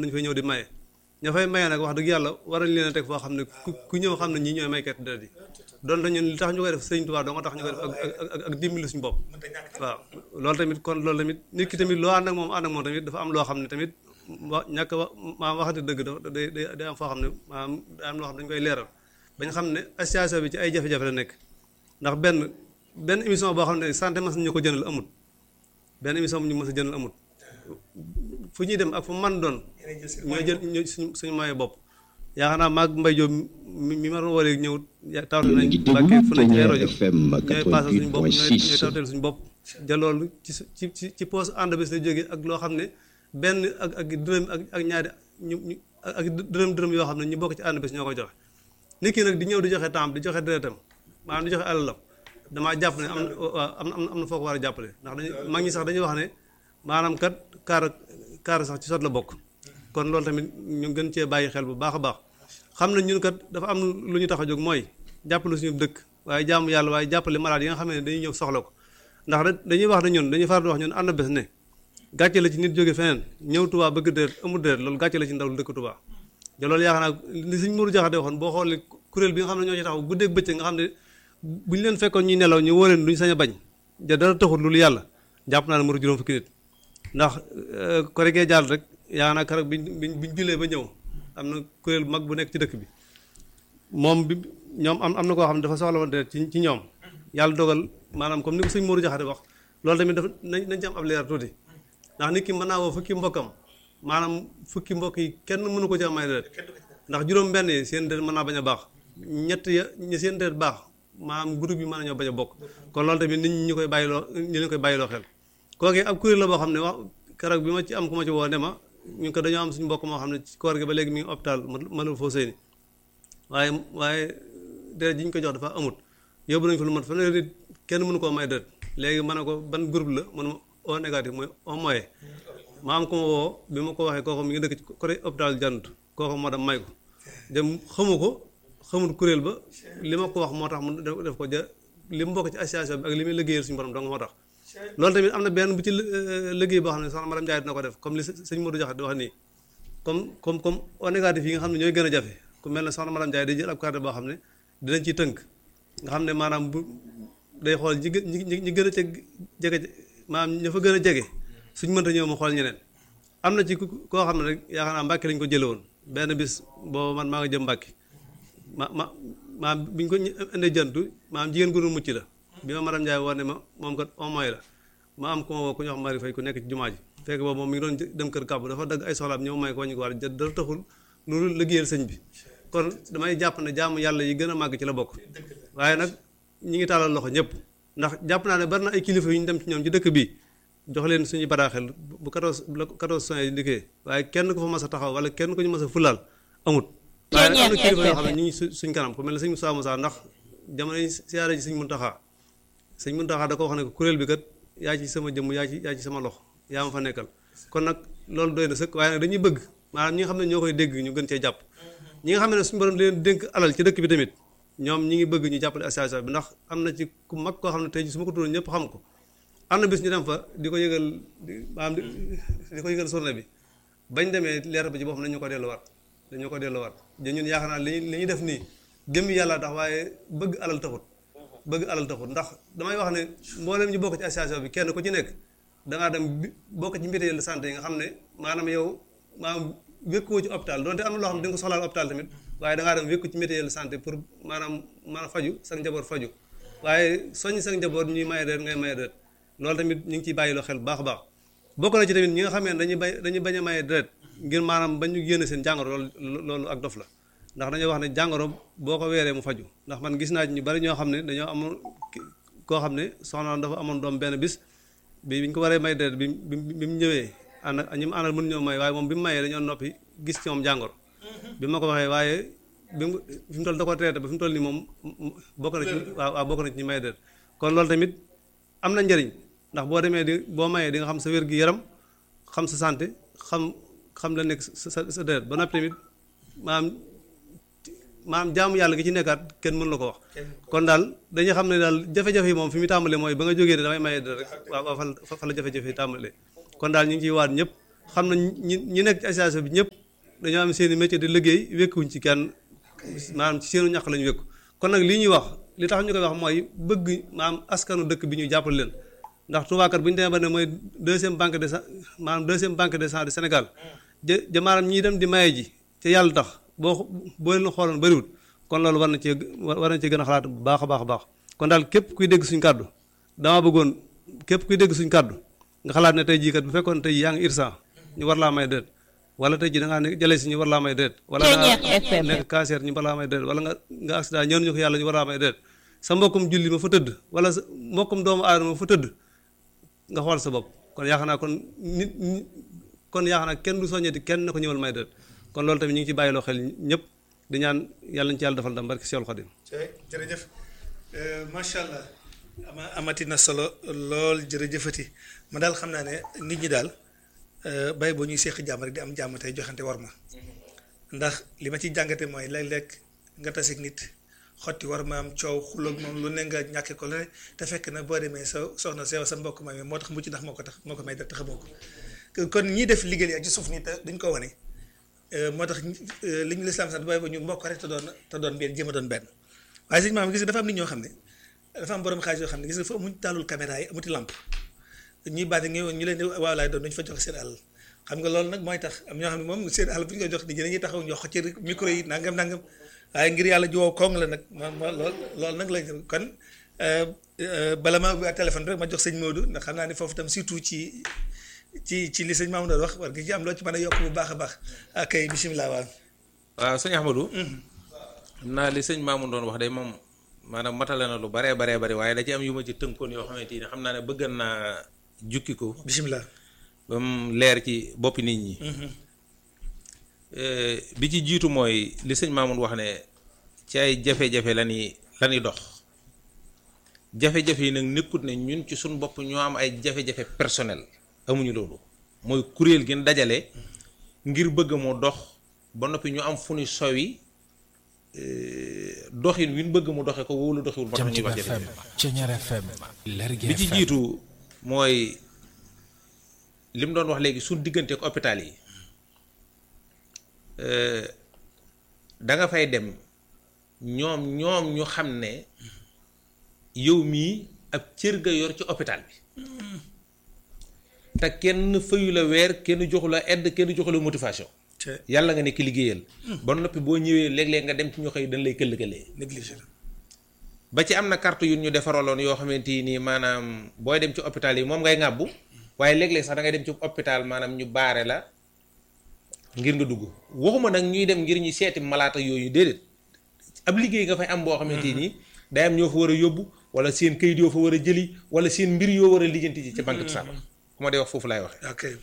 nañu fay ñëw di maye ña fay maye nag wax dëgg yàlla war nañ leen a teg foo xam ne ku ku ñëw xam ne ñii ñooy maykat deret yi donte ñun li tax ñu koy def sëñ Tuubaa doo nga tax ñu koy def ak ak ak dimbali suñu bopp waaw loolu tamit kon loolu tamit nit ki tamit loo ànd ak moom ànd ak moom tamit dafa am loo xam ne tamit wa ñàkk wa maanaam waxati dëgg dafa day day day am foo xam ne maanaam day am loo xam ne dañu koy leeral ba ñu xam ne association bi ci ay jafe-jafe la nekk ndax benn benn émission boo xam ne santé mas ñu ko jëndal amut benn émission bu ñu mës a jëndal amut fu ñuy dem ak fu man doon ñooy jël ñooy suñu suñu moyen bopp yaakaar naa maag Mbay Jóob mi mi ma doon waree ñëw tawte nañ Mbàkke fu nañ ci ay rajo ñooy paasal suñu bopp ñooy ñooy tawteel suñu bopp ja loolu ci ci ci ci poos ànd bis la jógee ak loo xam ne benn ak ak dërëm ak ak ñaari ñu ñu ak dërëm dërëm yoo xam ne ñu bokk ci ànd bis ñoo koy joxe nit ki nag di ñëw di joxe temps di joxe deretam maanaam di joxe alalam damaa jàpp ne am na am na am na foo ko war a jàppale ndax dañu mag ñi sax dañuy wax ne maanaam kat kaar kaar sax ci sot la bokk kon loolu tamit ñu gën cee bàyyi xel bu baax a baax xam na ñun kat dafa am lu ñu tax a jóg mooy jàppale suñu dëkk waaye jaamu yàlla waaye jàppale malade yi nga xam ne dañuy ñëw soxla ko ndax dañuy wax ne ñun dañuy faral di wax ñun ànd bés ne gàcce la ci nit jóge feneen ñëw Tuubaa bëgg deret amul deret loolu gàcce la ci ndaw lu dëkk Tuubaa te loolu yaakaar naa li suñ Mourou Jaxate waxoon boo xoolee kuréel bi nga xam ne ñoo ci taxaw guddeeg bëccëg nga xam ne bu ñu leen fekkoon ñuy nelaw ñu woo leen duñ sañ a bañ ja dara taxul loolu yàlla jàpp naa ne muru juróom fukki nit ndax korigee jàll rek yaakaar naa keroog biñ biñ biñ julee ba ñëw am na kuréel bu mag bu nekk ci dëkk bi moom bi ñoom am am na koo xam ne dafa soxla woon deret ci ci ñoom yàlla dogal maanaam comme ni ko sëñ Mourou Jaxate wax loolu tamit dafa nañ nañ ci am ab leer tuuti ndax nit ki mën naa woo fukki mbokkam maanaam fukki mbokk yi kenn mënu ko ci am ay deret ndax juróom benn yi seen deret mën naa bañ a baax ñett ya ñi seen deret baax maanaam groupe yi mën nañoo bañ a bokk kon loolu tamit nit ñi ñu koy bàyyiloo ñu leen koy bàyyiloo xel kooku ab kuréel la boo xam ne wax keroog bi ma ci am ku ma ci woo ne ma ñu ko dañoo am suñu mbokk moo xam ne ci koor gi ba léegi mi ngi hôpital mënul foo sëy ni waaye waaye deret ji ñu ko jox dafa amut yóbbu nañu fa lu mat fanweeri nit kenn mënu koo may deret léegi ma ne ko ban groupe la mënu ma O négatif mooy au moyen ma am ko ma woo bi ma ko waxee kooku mi ngi dëkk ci côté hôpital jant kooku moo dem may ko dem xamu ko xamul kuréel ba li ma ko wax moo tax mu def ko ja li mu bokk ci association bi ak li muy liggéeyal suñu borom dong moo tax loolu tamit am na benn bu ci liggéey boo xam ne soxna madame Ndiaye dina ko def comme li sëñ Modou Diakhaté di wax nii comme comme comme O négatif yi nga xam ne ñooy gën a jafe ku mel ne soxna madame Ndiaye day jël ab carte boo xam ne dinañ ci tënk nga xam ne maanaam bu day xool ñi gë ñi ñi gën a ca jege maanaam ña fa gën a jege suñ mënta ñëw mu xool ñeneen am na ci koo xam ne rek yaakaar naa Mbàkke lañ ko jële woon benn bis boobu man maa nga jëm Mbàkke ma ma maam bi ñu ko indee jantu maam jigéen gu nu mucc la bi ma madame Ndiaye woo ne ma moom kat au moins la ma am ku ma woo ku ñu wax Mari Fay ku nekk ci jumaa ji fekk boobu moom mi ngi doon dem kër kàbb dafa dagg ay soxlaam ñëw may ko wañu ko war dara taxul loolu liggéeyal sëñ bi kon damay jàpp ne jaamu yàlla yi gën a màgg ci la bokk waaye nag ñi ngi tàllal loxo ñëpp ndax jàpp naa ne bari na ay kilifa yu ñu dem ci ñoom ci dëkk bi jox leen suñu bataaxel bu 14 bu 14 soins yi ndikkee waaye kenn ku fa mas a taxaw wala kenn ku ñu mas a fulaal amut waaye am na kilifa yoo xam ne ñu ngi suñ kanam ku mel ne sëñ Moussa Moussa ndax jamono yi siyaare ji sëñ Muntaxa sëñ Muntaxa da ko wax ne ko kuréel bi kat yaa ci sama jëmm yaa ci yaa ci sama loxo yaa ma fa nekkal kon nag loolu doy na sëkk waaye nag dañuy bëgg maanaam ñi nga xam ne ñoo koy dégg ñu gën cee jàpp ñi nga xam ne suñu borom leen dénk alal ci dëkk bi tamit ñoom ñi ngi bëgg ñu jàppale association bi ndax am na ci ku mag koo xam ne tey ji su ma ko tuddoon ñëpp xam ko am na bis ñu dem fa di ko yëgal maanaam di ko yëgal journée bi bañ demee leer ba ci boppam nañu ko delluwaat dañu ko delluwaat da ñun yaakaar naa li li ñuy def nii jëmmi yàlla tax waaye bëgg alal taxut bëgg alal taxut ndax damay wax ne mboolem ñu bokk ci association bi kenn ku ci nekk dangaa dem bokk ci mutuelle de santé yi nga xam ne maanaam yow maanaam wékkuwoo ci hôpital donte am na loo xam ne da nga ko soxlaal hôpital tamit waaye dangaa dem wékku ci mutuelle de santé pour maanaam mën a faju sa njaboot faju waaye soññ sa njaboot ñuy maye deret ngay maye deret loolu tamit ñu ngi ciy bàyyi loo xel bu baax a baax bokk na ci tamit ñi nga xam ne dañuy bay dañuy bañ a maye deret ngir maanaam bañ ñu génne seen jàngoro loolu loolu ak dof la ndax dañoo wax ne jàngoro boo ko weeree mu faju ndax man gis naa ci ñu bari ñoo xam ne dañoo amoon koo xam ne soxna dafa amoon doom benn bis bi bi ñu ko waree may deret bi bi bi mu ñëwee ànd ak ñi mu àndal mën ñoo may waaye moom bi mu mayee dañoo noppi gis ci moom jàngoro bi ma ko waxee waaye bi mu fi mu toll da ko traité ba fi mu toll nii moom bokk na ci waaw waaw bokk na ci ñi may deret kon loolu tamit am na njëriñ ndax boo demee di boo mayee di nga xam sa wér gi yaram xam sa santé xam xam la nekk sa sa sa deret ba noppi tamit maanaam maanaam jaamu yàlla gi ci nekkaat kenn mën la ko wax kon daal dañuy xam ne daal jafe-jafe yi moom fi mu tàmbalee mooy ba nga jógee ne damay maye deret rek waaw waaw fa fa la jafe-jafe yi tàmbalee kon daal ñu ngi ciy waat ñëpp xam na ñi ñi nekk ci association bi ñëpp dañoo am seen i métier di liggéey wékkuwuñ ci kenn maanaam ci seenu ñàkk la ñu wékku kon nag lii ñuy wax li tax ñu koy wax mooy bëgg maanaam askanu dëkk bi ñu jàppale leen ndax Touba kat bu ñu demee ba ne mooy deuxième banque de sa maanaam deuxième banque de sang du Sénégal ja ja maanaam ñiy dem di maye ji te yàlla tax boo boo leen xooloon bëriwul kon loolu war na cee war na cee gën a xalaat bu baax a baax a baax kon daal képp kuy dégg suñ kàddu dama bëggoon képp kuy dégg suñ kàddu nga xalaat ne tey jii kat bu fekkoon tey yaa ngi irsan ñu war laa may déet wala tey jii da ngaa ne jëlee si ñu war laa may déet wala nga nekk cancer ñu war laa may déet wala nga nga accident ñëw ñu ko yàlla ñu war laa may déet sa mbokkum julli ma fa tëdd wala sa mbokkum doomu aadama fa tëdd nga xool sa bopp kon yaakaar naa kon nit kon yaakaar naa kenn du soññeti kenn na ko ñëwal may déet kon loolu tamit ñu ngi ci bàyyiloo xel ñëpp di ñaan yàlla ñu ci yàlla defal ndam barki Seexul Xadim jërëjëf macha allah ama amati na solo lool jërëjëfati ma daal xam naa ne nit ñi daal bay boo ñuy seeq jàmm rek di am jàmm tey joxante war ma ndax li ma ciy jàngate mooy léeg-léeg nga tasik nit xotti war ma am coow xuloog moom lu ne nga ñàkke ko lu ne te fekk na boo demee sa soxna sew sa mbokk ma moo tax mucc ndax moo ko tax moo ko may te xamoo ko kon ñii def liggéey ak ci suuf nii te duñ ko wane moo tax li ñu lislaam sant bay ba ñu mbokk rek te doon te doon benn jéem a doon benn waaye sëñ maam gis nga dafa am nit ñoo xam ne dafa am borom xaalis yoo xam ne gis nga fa amuñ taalul caméra yi amuti lamp ñuy bàyyi ñu ñu leen di waaw laay doon duñu fa jox seen àll xam nga loolu nag mooy tax am ñoo xam ne moom seen àll bu ñu koy jox nit ñi dañuy taxaw ñu xocc micro yi nangam nangam waaye ngir yàlla jiwoo koŋ la nag ma ma lool loolu nag lañ kon bala ma ubbi téléphone rek ma jox sëñ Modou ndax xam naa ne foofu tam surtout ci ci ci li sëñ Mamoun doon wax war nga ci am loo ci mën a yokk bu baax a baax ak kay bisimilah waaw. waaw sëñ Ahmadou. xam naa li sëñ Mamoun doon wax day moom maanaam matale na lu baree baree bari waaye da ci am yu ma ci tënkoon yoo xamante ni xam naa ne bëgg naa jukki ko. bisimilah. ba mu leer ci boppi nit ñi. bi ci jiitu mooy li sëñ Mamoun wax ne ci ay jafe-jafe la ñuy la ñuy dox jafe-jafe yi nag nekkut ne ñun ci suñ bopp ñoo am ay jafe-jafe personnel amuñu loolu mooy kuréel gi dajale ngir bëgg moo dox ba noppi ñu am fu ñu sowi doxin wi ñu bëgg mu doxe ko wóolu doxiwul ba tax ñuy wax jafe-jafe bi ci jiitu mooy li mu doon wax léegi suñ diggante ak hôpital yi da nga fay dem ñoom ñoom ñu xam ne yow mii ab cër nga yor ci hôpital bi te kenn fayu la weer kenn joxu la aide kenn joxu la motivation. yàlla nga nekk liggéeyal. ba noppi boo ñëwee léeg-léeg nga dem ci ñu xëy dañ lay këll-këlee. négligé ba ci am na carte yu ñu defaraloon yoo xamante ni maanaam booy dem ci hôpital yi moom ngay ŋàbbu waaye léeg-léeg sax da ngay dem ci hôpital maanaam ñu baare la ngir nga dugg waxuma nag ñuy dem ngir ñu seeti malaata yooyu déedéet ab liggéey nga fay am boo xamante ni day am ñoo fa war a yóbbu wala seen kayit yoo fa war a jëli wala seen mbir yoo war a lijjanti ci ca banque de sang ku ma dee wax foofu laay waxee. ok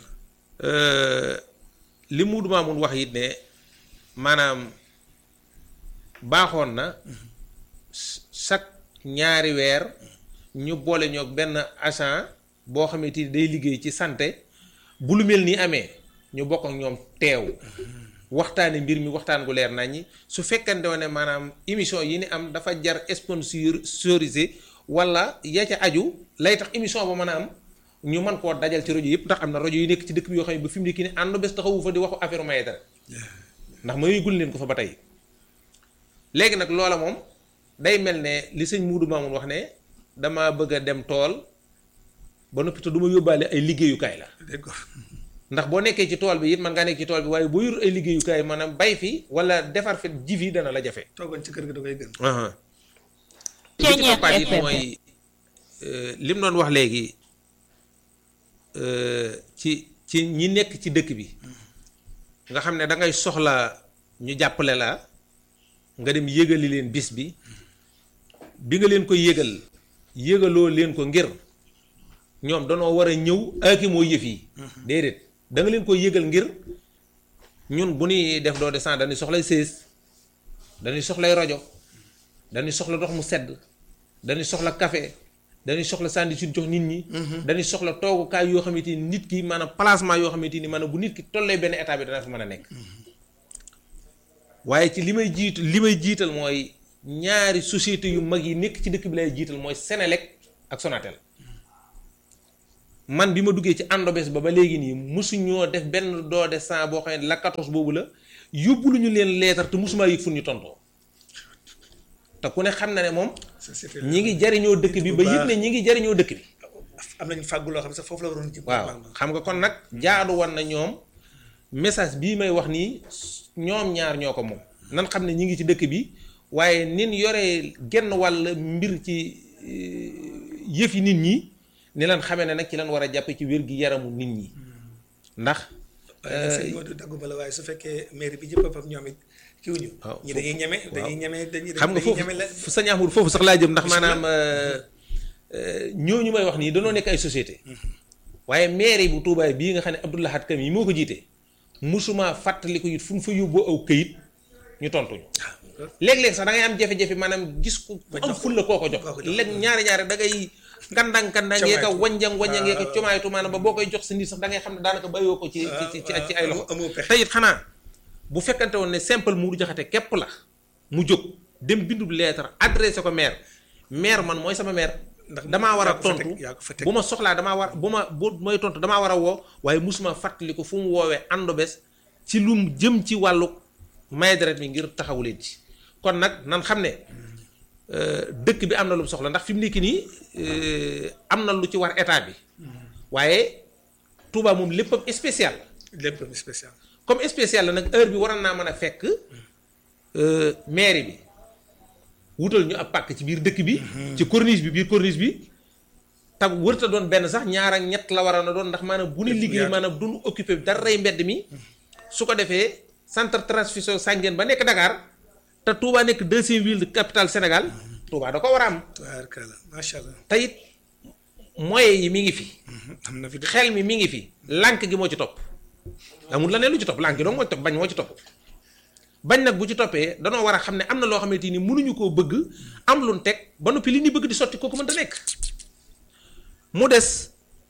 li Muudu Maamun wax it ne maanaam baaxoon na chaque ñaari weer ñu boole ñoo benn agent boo xamante ni day liggéey ci santé bu lu mel nii amee ñu bokk ak ñoom teew waxtaane mbir mi waxtaan gu leer nañ ñi su fekkante ne maanaam émission yi ni am dafa jar sponsorisé wala ya ca aju lay tax émission ba mën a am ñu mën koo dajal ci rajo yëpp ndax am na rajo yu nekk ci dëkk bi yoo xam ne ba fi mu nekk nii ànd bés taxawu fa di waxu affaire maye dara ndax ma yëgul leen ko fa ba tey léegi nag loola moom day mel ne li sëñ Muudu Maamun wax ne dama bëgg a dem tool ba noppi te du ma yóbbaale ay liggéeyukaay la ndax boo nekkee ci tool bi it man ngaa nekk ci tool bi waaye boo yor ay liggéeyukaay maanaam bay fi wala defar fi ji fi dana la jafe. toogoon ci kër ga da koy gën. li ci toppaat it mooy li mu doon wax léegi ci ci ñi nekk ci dëkk bi nga xam ne da ngay soxla ñu jàppale la nga dem yëgali leen bis bi bi nga leen ko yëgal yëgaloo leen ko ngir ñoom danoo war a ñëw aaki moo yëf yi déedéet da nga leen ko yëgal ngir ñun bu ñuy def doo descend dañuy soxlay sées dañuy soxlay rajo dañuy soxla ndox mu sedd dañuy soxla café dañuy soxla sànni suñ jox nit ñi dañuy soxla toogukaay yoo xamante ni nit ki maanaam placement yoo xamante ni maanaam bu nit ki tollee benn état bi dana fa mën a nekk waaye ci li may jiitu li may jiital mooy ñaari société yu mag yi nekk ci dëkk bi lay jiital mooy Senelec ak Sonatel man bi ma duggee ci àndobes ba ba léegi nii mosuñoo def benn don de sang boo xam ne la 14 boobu la yóbbu lu ñu leen leetar te mosumaa yëg fu ñu tontoo te ku ne xam na ne moom société ñi ngi jariñoo dëkk bi ba yëg ne ñi ngi jariñoo dëkk bi am nañu fàggu loo xam ne sax foofu la waroon jëm. waaw xam nga kon nag jaadu woon na ñoom message bii may wax nii ñoom ñaar ñoo ko moom nan xam ne ñi ngi ci dëkk bi waaye nin yoree genn wàll mbir ci yëf yi nit ñi ni lan xamee ne nag ci lan war a jàppe ci wér gi yaramu nit ñi ndax waaye sëñ Modou daggu bala waaye su fekkee mairie bi jëpp boppam ñoom it kii wuñu waaw ñi dañuy ñeme dañuy ñeme dañuy xam nga dañuy foofu ñeme la fu sëñ Amadou foofu sax laa jëm ndax maanaam ñooñu may wax nii danoo nekk ay société waaye mairie bu Touba bii nga xam ne Abdou Lahad Kam yi moo ko jiite musuma fàttali ko it fu mu fa yóbboo aw këyit ñu tontuñu léeg-léeg sax da ngay am jafe-jafe maanaam gis ku ku am ful la koo ko jox koo ko jox. léeg ñaari ñaari da ngay kandang kandang yee ka Comaytu. wanjang wanjang yee ka waaw. comaaytu maanaam ba boo koy jox sa nit sax da ngay xam ne daanaka bàyyoo ko ci ci ci ci ci ay loxo amoo pexe te it xanaa bu fekkante woon ne simple Mourou Diakhaté képp la mu jóg dem bindub lettre adressé ko maire maire man mooy sama maire Ndax damaa war a yaa ko fa teg, tontu yaa ko fa teg. bu ma soxlaa damaa war bu ma bu mooy tontu damaa war a woo waaye musuma fàttali ko fu mu woowee àndobes ci lu mu jëm ci wàllu may deret mi ngir taxawu leen ci kon nag nan xam ne euh, dëkk bi am na lu mu soxla ndax fi mu nekk nii euh, am na lu ci war état bi waaye Touba moom léppam spécial la lépp spécial comme spécial la nag heure bi waroon naa mën a fekk euh, mairie bi wutal ñu ab pàkk ci biir dëkk bi. ci corniche bi biir corniche bi. tam wërta doon benn sax ñaar ak ñett la waroon a doon ndax maanaam bu ñu liggéey yaatu. maanaam du ñu occupé daray mbedd mi. su ko defee centre transfusion sanguine ba nekk Dakar te Touba nekk deuxième ville de capitale Sénégal. Touba da ko war a am. tubaarkalla macha allah te it moyens yi mi ngi fi. am na fi de xel mi mi ngi fi lànk gi moo ci topp amul la ne lu ci topp lànk gi dong moo ci topp bañ moo ci topp bañ nag bu ci toppee danoo war a xam ne am na loo xamante ni mënuñu koo bëgg am lu nu teg ba noppi li ñu bëgg di sotti kooku mënta nekk mu des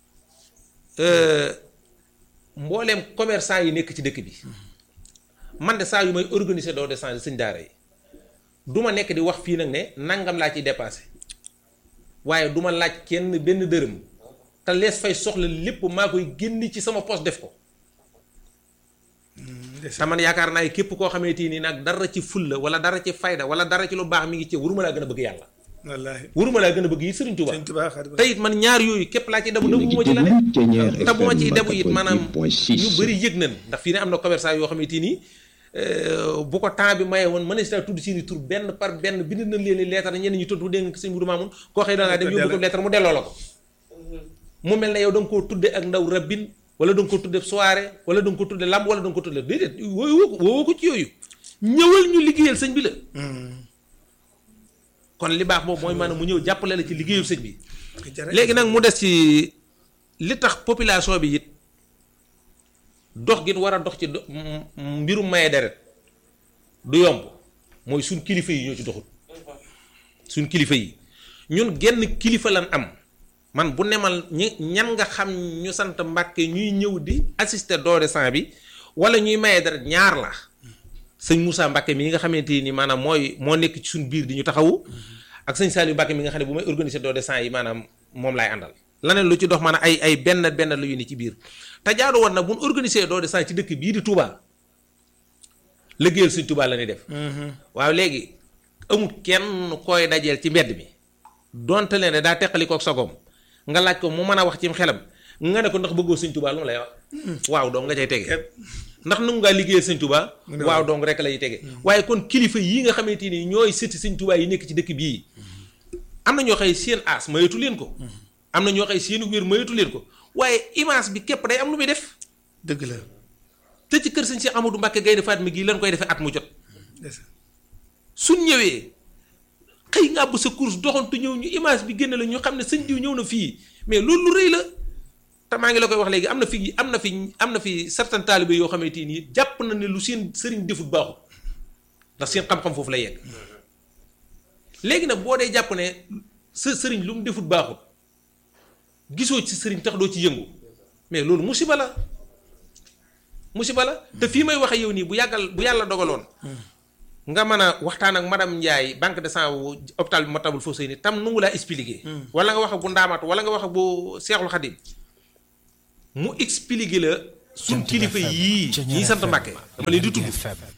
euh, mbooleem commerçant yi nekk ci dëkk bi man de saa yu may organiser doo de change sëñ daara yi du ma nekk di wax fii nag ne nangam laa ciy dépassé waaye du ma laaj kenn benn dërëm te lees fay soxla lépp maa koy génn ci sama poste def ko te man yaakaar naa képp koo xamante ni nag dara ci fulla wala dara ci fayda wala dara ci lu baax mi ngi ci waruma laa gën a bëgg yàlla wallaahi waruma laa gën a bëgg yi Sëriñ Tuubaa sëñ Tuubaa Xaadimu te it man ñaar yooyu képp laa ci debu debu ma ci la ne te bu ma ciy debu it maanaam ñu bëri yëg nañ ndax fii ne am na commerçant yoo xamante ni euh, bu ko temps bi maye woon mën na tudd seeni tur benn par benn bind nañ leen leetar ñenn ñu tontu dégg nga sëñ Mudu Maamun koo xëy da ngaa dem yóbbu ko leetar mu delloo la ko mu mel ne yow da nga koo tudde ak ndaw rabbin wala da nga ko tudde soirée wala da nga ko tudde lamb wala da nga ko tudde déedéet woo ko woo ko ci yooyu ñëwal ñu liggéeyal sëñ bi la kon li baax boobu mooy maanaam mu ñëw jàppale la ci liggéeyu sëñ bi léegi nag mu des ci li tax population bi it dox gi war a dox ci do- m- m- mbirum maye deret du yomb mooy suñ kilifa yi ñoo ci doxul suñ kilifa yi ñun genn kilifa lan am man bu nemal ñi ñan nga xam ñu sant Mbàkke ñuy ñëw di assister don de sang bi wala ñuy maye deret ñaar la sëñ Moussa Mbàkke mi nga xamante ni maanaam mooy moo nekk ci suñ biir di ñu taxawu ak sëñ Saliou Mbàkke mi nga xam ne bu may organiser don de sang yi maanaam moom laay àndal laneen lu ci dox maanaam ay ay benn benn la yu ni ci biir te jaadu woon nag bu ñu organiser don de sang ci dëkk bii di Touba liggéeyal sëñ Touba la ñuy def waaw léegi amul kenn koy dajeel ci mbedd mi donte leen ne daa teqali kook sagoom nga laaj ko mu mën a wax ci xelam nga ne ko ndax bëggoo sëñ Touba lu mu lay wax waaw dong nga cay tege ndax nu ngaa liggéeyal sëñ Touba Mu ne waaw waaw. dong rek lay tege waaye kon kilifa yii nga xamante ni ñooy sëti sëñ Touba yi nekk ci dëkk bii am na ñoo xëy seen aas mayatu leen ko am na ñoo xëy seen wér mayatu leen ko waaye image bi képp day am lu muy def dëgg la te ci kër sëñ Cheikh Amadou Mbacke Gaynde Fatma gii lan koy defee at mu jot ndeysaan. suñ ñëwee xëy nga bu sa course doxantu ñëw ñu image bi génn la ñu xam ne sëñ diw ñëw na fii mais loolu lu rëy la te maa ngi la koy wax léegi am na fi am na fi am na fi certain taalibe yoo xamante ni jàpp na ne lu seen sëriñ defut baaxut ndax seen xam-xam foofu la yegg léegi nag boo dee jàpp ne sa sëriñ lu mu defut baaxut gisoo ci sëriñ tax doo ci yëngu mais loolu musiba la musiba la te fii may waxe yow nii bu yàggal bu yàlla dogaloon nga mën a waxtaan ak madame Ndiaye banque de sang wu hôpital bi Matlaboul Fawzayni tam nu ngu laa expliquer. wala nga wax ak bu ndaamaatu wala nga wax ak bu Seexul Xadim mu expliquer la suñ kilifa yii ñiy sant Mbàkke dama leen di tudd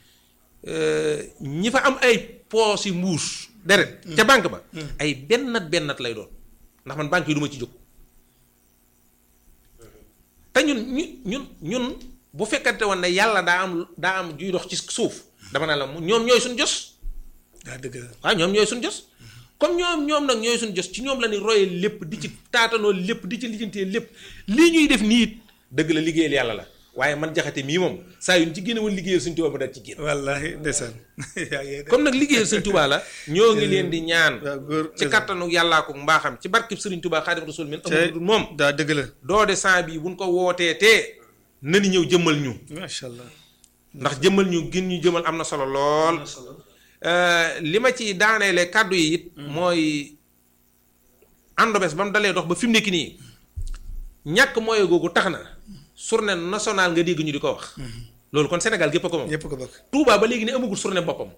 ñi fa am ay poos yi mbuus deret ca banque ba ay bennat bennat lay doon ndax man banque yi du ma ci jóg te ñun ñu ñun ñun bu fekkante woon ne yàlla daa am daa am juy dox ci suuf dama naa la ñoom ñooy suñ jos daa dëgg la waaw ñoom ñooy suñ jos comme ñoom ñoom nag ñooy suñ jos ci ñoom la ni roye lépp di ci taatanoo lépp di ci lijjantee lépp lii ñuy def nii it dëgg la liggéeyal yàlla la waaye man jaxate mii moom saa yu ñu ci génne woon liggéeyal suñ Tuubaa ma daal ci génn wallaahi ndeysaan yaa ngi comme nag liggéeyal suñ Tuubaa la ñoo ngi leen di ñaan waaw góor ci kattanu yàllaa ko mbaaxam ci barkib sëriñ Tuubaa Xaadim Rasuul min amul dul moom daa dëgg la doode sant bii buñ ko wootee tee nani ñëw jëmmal ñu macha allah ndax jëmmal ñu gën ñu jëmal am na solo lool li ma ci daaneele kàddu yi it mooy àndobes ba mu dalee dox ba fi mu nekk nii ñàkk mooy googu tax na journée nationale nga dégg ñu di ko wax loolu kon Sénégal gépp a ko moom ñëpp ko bokk Touba ba léegi ne amagul journée boppam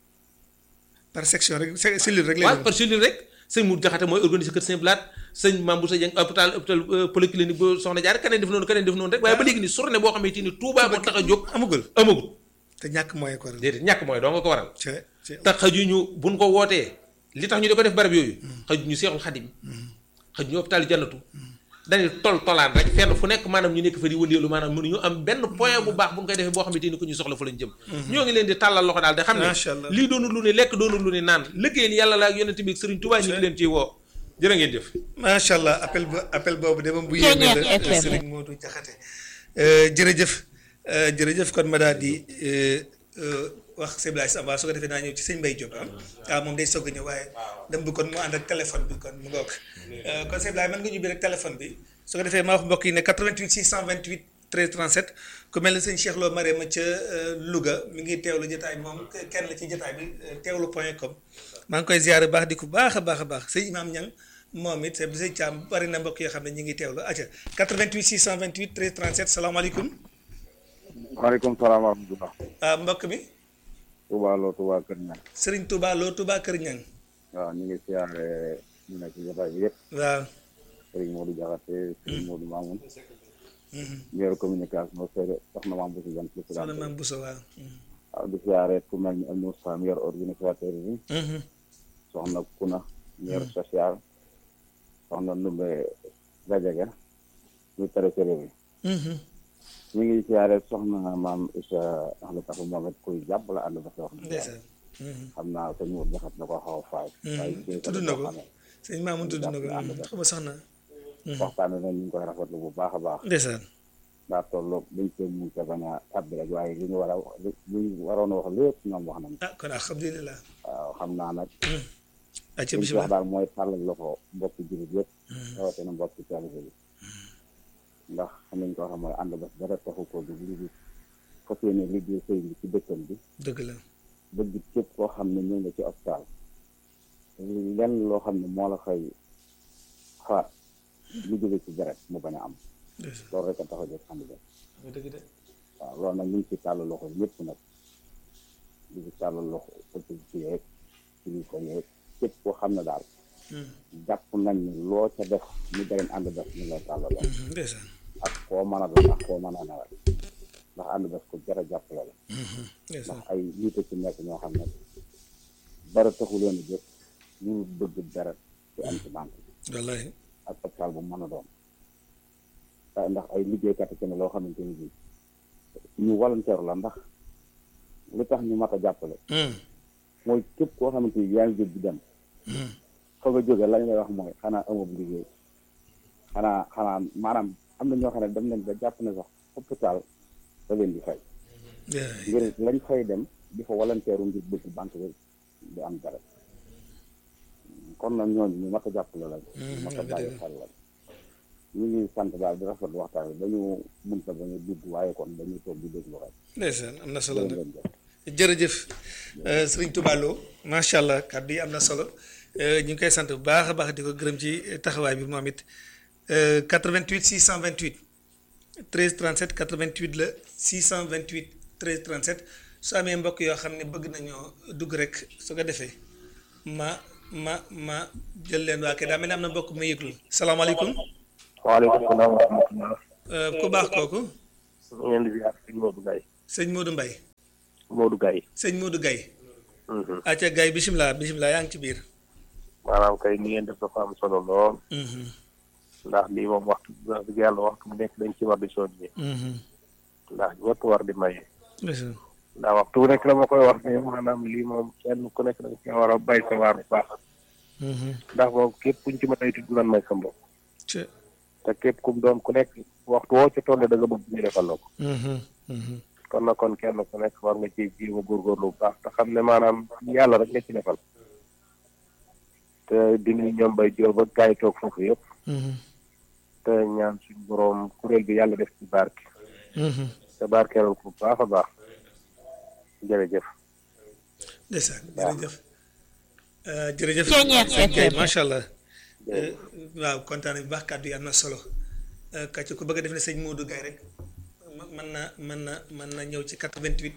par section rek se- cellule rek lay waaw doon. par cellule rek sëñ Mour Jaxate mooy organiser kër Saint Blaat sëñ Mambou Sa Dieng hôpital hôpital polyclinique ba soxna jaar keneen def noonu keneen def noonu rek waaye ba léegi ni journée boo xamante ni Touba moo tax a jóg amagul amagul te ñàkk moyen ko déedéet ñàkk mooy doo nga ko waral ci ci te xajuñu buñ ko wootee li tax ñu di ko def barab yooyu xajuñu seexul xadim xajuñu hôpital jannatu dañuy tol tolaan rek fenn fu nekk maanaam ñu nekk fa di wëndeelu maanaam mënuñu am benn point bu baax bu ñu koy defee boo xamante ni ko ñu soxla fa lañ jëm ñoo ngi leen di tàllal loxo daal de xam ne Macha Allah. lii doonul lu ne lekk doonul lu ne naan liggéeyal yàlla la ak yonent bi ak Sëriñ Tuubaa ñu ngi leen ciy woo jërë ngeen jëf macha allah appel ba appel boobu de moom bu yéeme la FM. Serigne Modou Diakhaté jërëjëf euh, jërëjëf kon ma daal di euh, euh, wax sëñ Blaye Samba su ko defee naa ñëw ci sëñ Mbaye Diop ah waaw moom day soog a ñëw waaye dem bu kon mu ànd ak téléphone bi kon mu ngoog Euh, kon sëñ Blaye mën nga ñubbi rek téléphone bi su ko defee ma wax mbokk yi ne 88 628 13 37 ku mel ne sëñ Cheikh Lo Marème ca euh, Louga mi ngi teewlu jotaay bi moom kenn la ci jotaay bi euh, teewlu point com maa ngi koy ziare baax di ko baax a baax a baax sëñ Imaam Ñang moom it sëñ Thiam bari na mbokk yoo xam ne ñu ngi teewlu acca 88 628 13 37 salaamaaleykum waaleykum salaam wa rahmatulah. ah mbokk mi Touba Lo Touba Kër Ñang Serigne Touba Lo Touba Kër Ñang waaw ñu ngi siyaare ñu nekk ci jotaay bi yëpp waaw Serigne Modou Diakhaté Serigne Modou Mamoun meilleur communication seede soxna Mame Bousso Dieng soxna président Maam Bousso waaw waaw di siyaare ku mel ni Alioune Sam meilleur organisateur bi soxna Kuna meilleur social soxna Ndumbe Gadiaga ñu trésorier bi ñu ngi siyaare soxna maam Issa Ahla Tafu moom it kuy jàpp la ànd ba soxna ndeysaan xam naa sëñ Modou Diakhaté na ko xaw a faay waaye tudd na ko sëñ Maamun tudd na ko xam nga sax na waxtaan nañ ñu ngi koy rafetlu bu baax a baax ndeysaan daa tolloog dañ koy mun ca bañ a tàbbi rek waaye li ñu war a wax li ñu waroon a wax lépp ñoom wax nañ ah kon alhamdulilah waaw xam naa nag acca li ñu ci wax bisimilah daal mooy tàllal loxo mbokki jullit yëpp rawatina mbokki taalibe bi ndax xam nañ ko xam mooy ànd ba dara taxu ko du li di fas yéene liggéey sëy bi ci dëkkam bi dëgg la bëgg képp koo xam ne ñëw nga ci hôpital lenn loo xam ne moo la fay faat lu jóge ci deret mu bañ a am ndeysaan loolu rek a tax a jóg ànd ba dëgg de waaw loolu nag ñu ngi ci tàllal loxo ñëpp nag ñu ngi tàllal loxo autorité yeeg kilifa yeeg képp koo xam ne daal jàpp nañ ni loo ca def ñu dareen ànd def ñu lay tàllal loxo ndeysaan ak koo mën a doon ak koo mën a nawal ndax ànd def ko jar a jàppale la ndeysaan ndax ay nit a ci nekk ñoo xam ne dara taxu leen a jóg ñu bëgg dara ci am ci banque wallahi ak hôpital bu mën a doon waaye ndax ay liggéeykat ci ne loo xamante ni bii ñu volontaire la ndax li tax ñu mat a jàppale mooy képp koo xamante ni yaa ngi jóg di dem fa nga jóge lañ lay wax mooy xanaa amab liggéey xanaa xanaa maanaam am na ñoo xam ne dem nañ ba jàpp ne sax hôpital da leen di fay ngir lañ fay dem di fa volontaire ngir bëgg banque bi di am dara kon nag ñooñu ñu mat a jàppale lañ ñu mat a bàyyi xel lañ ñu ngi sant daal di rafetlu waxtaan bi dañu munta bañu dugg waaye kon dañuy toog di déglu rek ndeysaan am na solo loolu nag leen def jërëjëf euh, sëriñ Touba Lo macha allah kàddu yi am na solo euh, ñu ngi koy sant bu baax a baax di ko gërëm ci taxawaay bi moom it euh, 88 628 13 37 88 la 628 13 37 su amee mbokk yoo xam ne bëgg nañoo dugg rek su ko defee ma ma ma jël leen waa kay daa mel ni am na mbokk mu yëglu salaamaaleykum waaleykum salaam wa rahmatullah Euh, ku baax kooku ñu ngeen di ziar sëñ Modou Gaye sëñ Modou Mbaye Modou Gaye sëñ Modou Gaye acca Gaye bisimilah bisimilah yaa ngi ci biir maanaam kay ni ngeen def dafa am solo lool Mhm, ndax lii moom waxtu wax dëgg yàlla waxtu bu nekk dañ ci war di soññee mhm. ndax ñëpp war di maye Ndeysaan. ndax waxtu bu nekk dama koy wax ne maanaam lii moom kenn ku nekk dañ ci war a bay sa waar bu baax Mhm. ndax moom képp kuñ ci mën a tudd nan may sa mbokk Ca- te képp kum doon ku nekk waxtu woo ca tolle da nga bëgg ñu defal la ko Mhm, mhm. kon nag kon kenn ku nekk war nga ci jiw a góorgóorlu bu baax te xam ne maanaam yàlla rek nga ci defal te di nuyu ñoom bay jóob ak gars yi toog foofu yëpp Mhm, te ñaan suñu boroom kuréel bi yàlla def ci barke mhm. te barkeelal ko bu baax a baax jërëjëf ndeysaan jërëjëf Euh, jërëjëf Ceeñeer Gaye FM. macha allah Euh, waaw kontaan bu baax kàddu yi am na solo Euh, kàcc ku bëgg a def ne sëñ Modou Gaye rek ma- mën na mën na mën na ñëw ci 88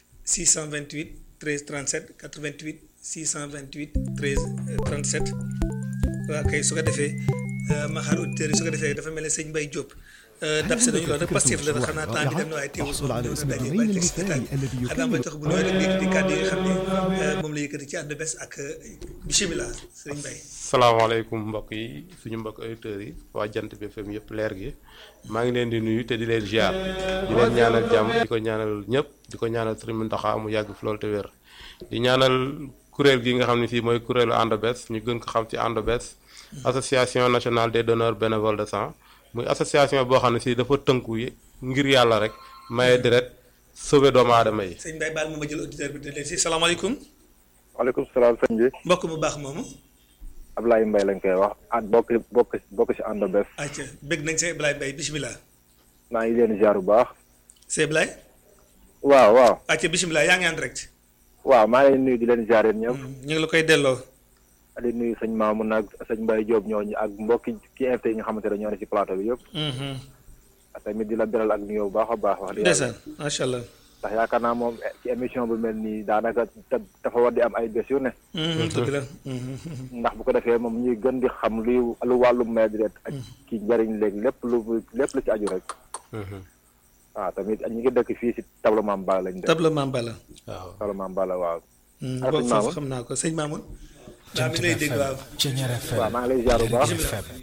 628 13 37 88 628 13 37 waaw kay su ko defee euh, ma xaar auditeurs yi su ko defee dafa mel ne sëñ Mbaye Diop euh, dab si nañu loolu rek Pastef la xanaa temps bi dem na waaye teewul moom ñëw na daje ba teg si jotaay bi xanaa may tax bu ñëwee rek di kàddu yi nga xam ne euh, moom la yëkkati ci àdd bés ak euh, bisimilah sëñ Mbaye salaamaaleykum mbokk yi suñu mbokk auditeurs yi waa jant bi FM yëpp leer gi maa ngi leen di nuyu te di leen ziar di leen ñaanal jàmm di ko ñaanal ñëpp di ko ñaanal Sëriñ Mountakha mu yàgg fi loolu te wér di ñaanal kuréel gi nga xam ne fii mooy kuréelu ànd bés ñu gën ko xam ci ànd bés association nationale des donneurs bénévoles de sang muy association boo xam ne si dafa tënku yi ngir yàlla rek maye deret sauver doomu aadama yi sëñ Mbaye baal ma ma jël auditeur bi di leen si salaamaaleykum waaleykum salaam sëñ bi mbokk mu baax moomu Ablaye Mbaye lañ koy wax at bokk bokk bokk si ànd bés acca bëgg nañ sëñ Ablaye Mbaye bisimilah maa ngi leen ziar bu baax sëñ Ablaye waaw waaw acca bisimilah yaa ngi en direct waaw maa ngi leen nuyu di leen ziar yéen ñëpp ñu ngi la koy delloo di nuyu sëñ Mamoun ak sëñ Mbaye Diop ñooñu ak mbokki ki invité yi nga xamante ne ñoo ne ci plateau bi yëpp Mhm. tamit di la beral ak nuyoo bu baax a baax wax dëgg yàlla ndeysaan macha allah ndax yaakaar naa moom ci émission bu mel nii daanaka te- dafa war di am ay bés yu ne Mhm, dëgg la Mhm. ndax bu ko defee moom ñuy gën di xam luy lu wàllum may deret ak ci njëriñ léegi lépp lu lépp lu ci aju rek waaw tamit ñu ngi dëkk fii si tableau Mame Balla lañ dëkk tableau Mame Balla waaw tableau Mame Balla waaw Mhm, Ah, boobu sëñ foofu Mamoun? xam naa ko sëñ Mamoun waaw mi ngi lay dégg waaw waaw maa ngi lay ziar bu baax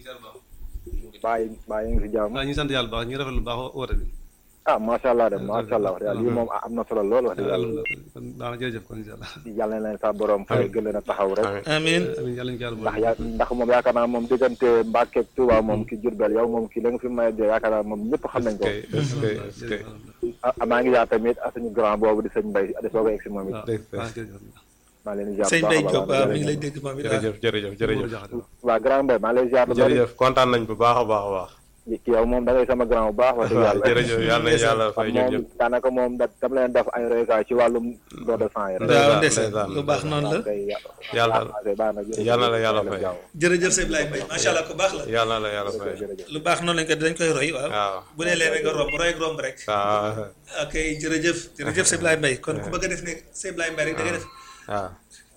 bàyyi bàyyi ngi si jàmm waaw ñu ngi sant yàlla bu baax ñu ngi rafetlu bu baax woote bi ah macha allah de macha allah wax dëgg yàlla lii moom am na solo lool wax dëgg yàlla alhamdulilah kon baax na jërëjëf kon incha allah yàlla na leen sa borom fay gën leen a taxaw rek amiin amiin amiin yàlla ñu ko yàlla ndax boole yaa ndax moom yaakaar naa moom diggante Mbàkke ak Tuuba moom ki Jurbel yow moom ki la nga fi may de yaakaar naa moom ñëpp xam nañ ko kay est-ce que est-ce que ah maa ngi yaa tamit ak suñu grand boobu di sëñ Mbay di soog a egg si moom it waaw dëgg la. waaw jërëjëf maa ngi leen di ziar sëñ bu Mbaye baax a Diop baax waaw mi ngi lay dégg moom it waaw jërëjëf jërëjëf jërëjëf waa grand Mbay maa ngi lay ziar bu bari jërëjëf kontaan nañ bu baax a baax a baax ki yow moom da ngay sama grand bu baax wax dëgg waaw yàlla jërëjëf yàlla na yàlla fay ñun moom ñëpp daanaka moom da dama leen def ay royukaay ci wàllum don de sang yi rek waaw ndeysaan, ndeysaan ndeysaan, lu baax noonu la kay yàlla baax na jërëjëf. yàlla la yàlla fay. jërëjëf sëñ Ablaye Mbaye macha allah ku baax la yàlla na la yàlla fay jërëjëf lu baax noonu lañ ko dañ koy roy waaw waaw bu dee leen rek nga romb roy ak romb rek waaw ok jërëjëf jërëjëf sëñ Ablaye Mbaye kon ku bëgg a def ne sëñ Ablaye Mbaye rek da ngay def waaw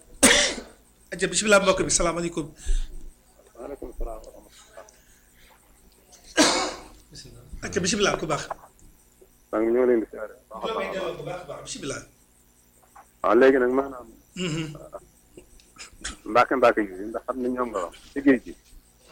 aja bisimilah mbokk bi salaamaaleykum aja bisimilah ku baax maa ngi ñëw leen di siyaare joomee delloo bu baax a baax bisimilah waaw léegi nag maanaam Mhm. mbaake mbaake yi ndax xam ne ñoom nga wax ci géej gi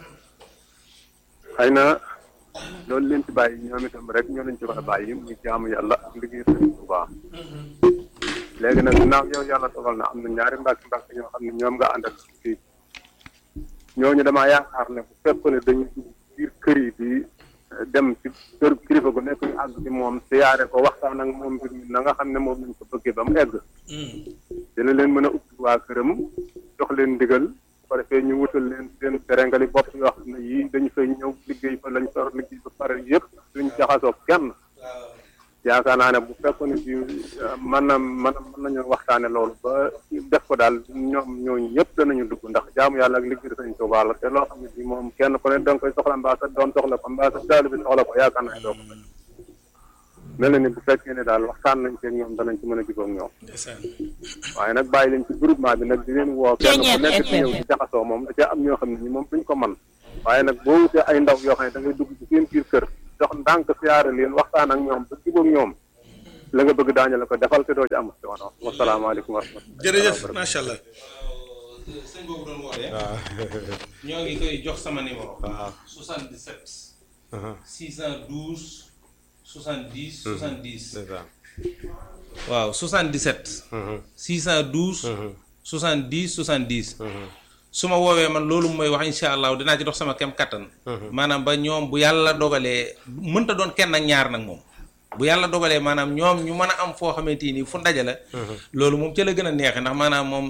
xëy na loolu leen ci bàyyi ñoom itam rek ñoo leen ci war a bàyyi muy jaamu yàlla ak liggéey sëriñ bu baax léegi nag ginnaaw yow yàlla dogal na am na ñaari mbaake mbaake ñoo xam ne ñoom nga àndal ci géej ñooñu damaa yaakaar ne bu fekkoon ne dañu dugg biir kër yi di dem ci kër kilifa gu nekk ñu àgg ci moom siyaare ko waxtaan ak moom mbir mi na nga xam ne moom lañ ko bëggee ba mu egg Mhm. dina leen mën a ubbi waa këram jox leen ndigal bu ko defee ñu wutal leen seen terengali bopp yoo xam ne yii dañu fay ñëw liggéey fa lañ sor liggéey ba pare yëpp duñ jaxasoo kenn yaakaar naa ne bu fekkoon ne bi mën na mën na mën nañu waxtaane loolu ba def ko daal ñoom ñooñu ñëpp danañu dugg ndax jaamu yàlla ak liggéey sañ Tuubaa la te loo xam ne bi moom kenn ku ne da nga koy soxla mbaa sa doom soxla ko mbaa sa daal bi soxla ko yaakaar naa ne doo ko mën mel na ni bu fekkee ne daal waxtaan nañ ci ak ñoom danañ ci mën a jubóog ñoom ndeysaan waaye nag bàyyi leen ci groupement bi nag di leen woo kenn ku Ceeñeer nekk ci ñëw FM. di jaxasoo moom da cee am ñoo xam ne ñi moom duñ ko man waaye nag boo wutee ay ndaw yoo xam ne da ngay dugg ci seen biir kër dox ndànk siyaare leen waxtaan ak ñoom ba jubóog ñoom la nga bëgg daañu la ko defal te doo ci am coono wasalaamaaleykum wa rahmatulah. jërëjëf macha allah. sëñ boobu doon wootee. waaw ñoo ngi koy jox sama numéro. waaw 77. aha 612 70 70. ndeysaan waaw 77. Mhm. 612. Mhm. 70 70. Mhm. su ma woowee man loolu mooy wax incha allah dinaa ci dox sama kem kattan. maanaam ba ñoom bu yàlla dogalee mënta doon kenn ak ñaar nag moom. bu yàlla dogalee maanaam ñoom ñu mën a am foo xamante ni fu ndaje la. loolu moom ca la gën a neexee ndax maanaam moom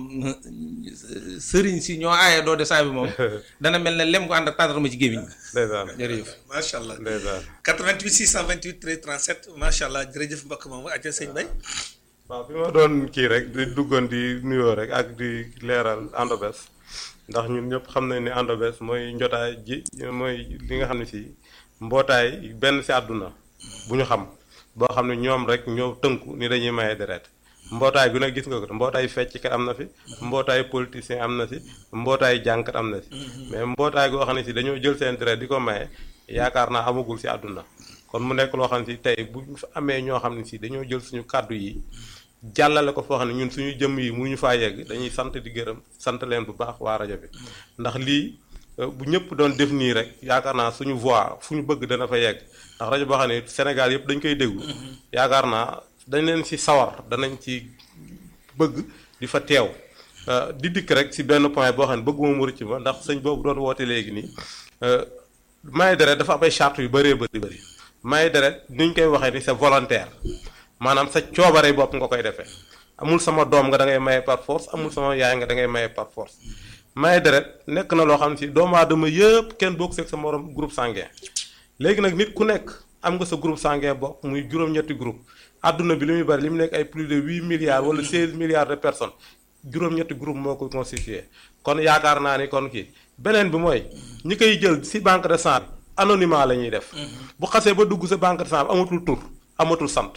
sëriñ si ñoo aaye doo de saa bi moom dana mel ne lem ko ànd ak tàndarma ci gémmiñ ndeysaan jërëjëf. macha allah. ndeysaan 88 628 13 37 macha allah jërëjëf mbokk moomu àjjana sëñ Bay. waaw fi ma doon kii rek di duggoon di nuyoo rek ak di leeral Andobes ndax ñun ñëpp xam nañ ne Andobes mooy njotaay ji mooy li nga xam ne si mbootaay benn si àdduna bu ñu xam boo xam ne ñoom rek ñoo tënku ni dañuy maye deret mbootaay gu ne gis nga ko mbootaay fecckat am na fi mbootaay politicien am na si mbootaay jànkat am na si mais mbootaay goo xam ne si dañoo jël seen deret di ko maye yaakaar naa amagul si àdduna kon mu nekk loo xam ne si tey bu ñu fa amee ñoo xam ne si dañoo jël suñu kàddu yi jàllale ko foo xam ne ñun suñu jëmm yi mënuñu faa yegg dañuy sant di gërëm sant leen bu baax waa rajo bi ndax lii euh, bu ñëpp doon def nii rek yaakaar naa suñu voix fu ñu bëgg dana fa yegg ndax rajo boo xam ne Sénégal yëpp dañ koy déglu yaakaar naa dañ leen ci sawar danañ ci bëgg di fa teew Euh, di dikk rek ci benn point boo xam ne bëgguma mu rëcc ma ndax sëñ boobu doon woote léegi nii euh, maye deret dafa am ay charte yu bëree bëri bëri maye deret ni ñu koy waxee ni c'est volontaire maanaam sa coobare bopp nga koy defee amul sama doom nga da ngay maye par force amul sama yaay nga da ngay maye par force maye deret nekk na loo xam ne si doomu aadama yëpp kenn bokk seeg sa morom groupe sanguin léegi nag nit ku nekk am nga sa groupe sanguin bokk muy juróom-ñetti groupe adduna bi li muy bari li mu nekk ay plus de huit milliards wala seize milliards de personnes juróom-ñetti groupe moo ko constitué kon yaakaar naa ni kon kii beneen bi mooy ñi koy jël si banque de sang anonymat la ñuy def bu xasee ba dugg sa banque de sang amatul tur amatul sant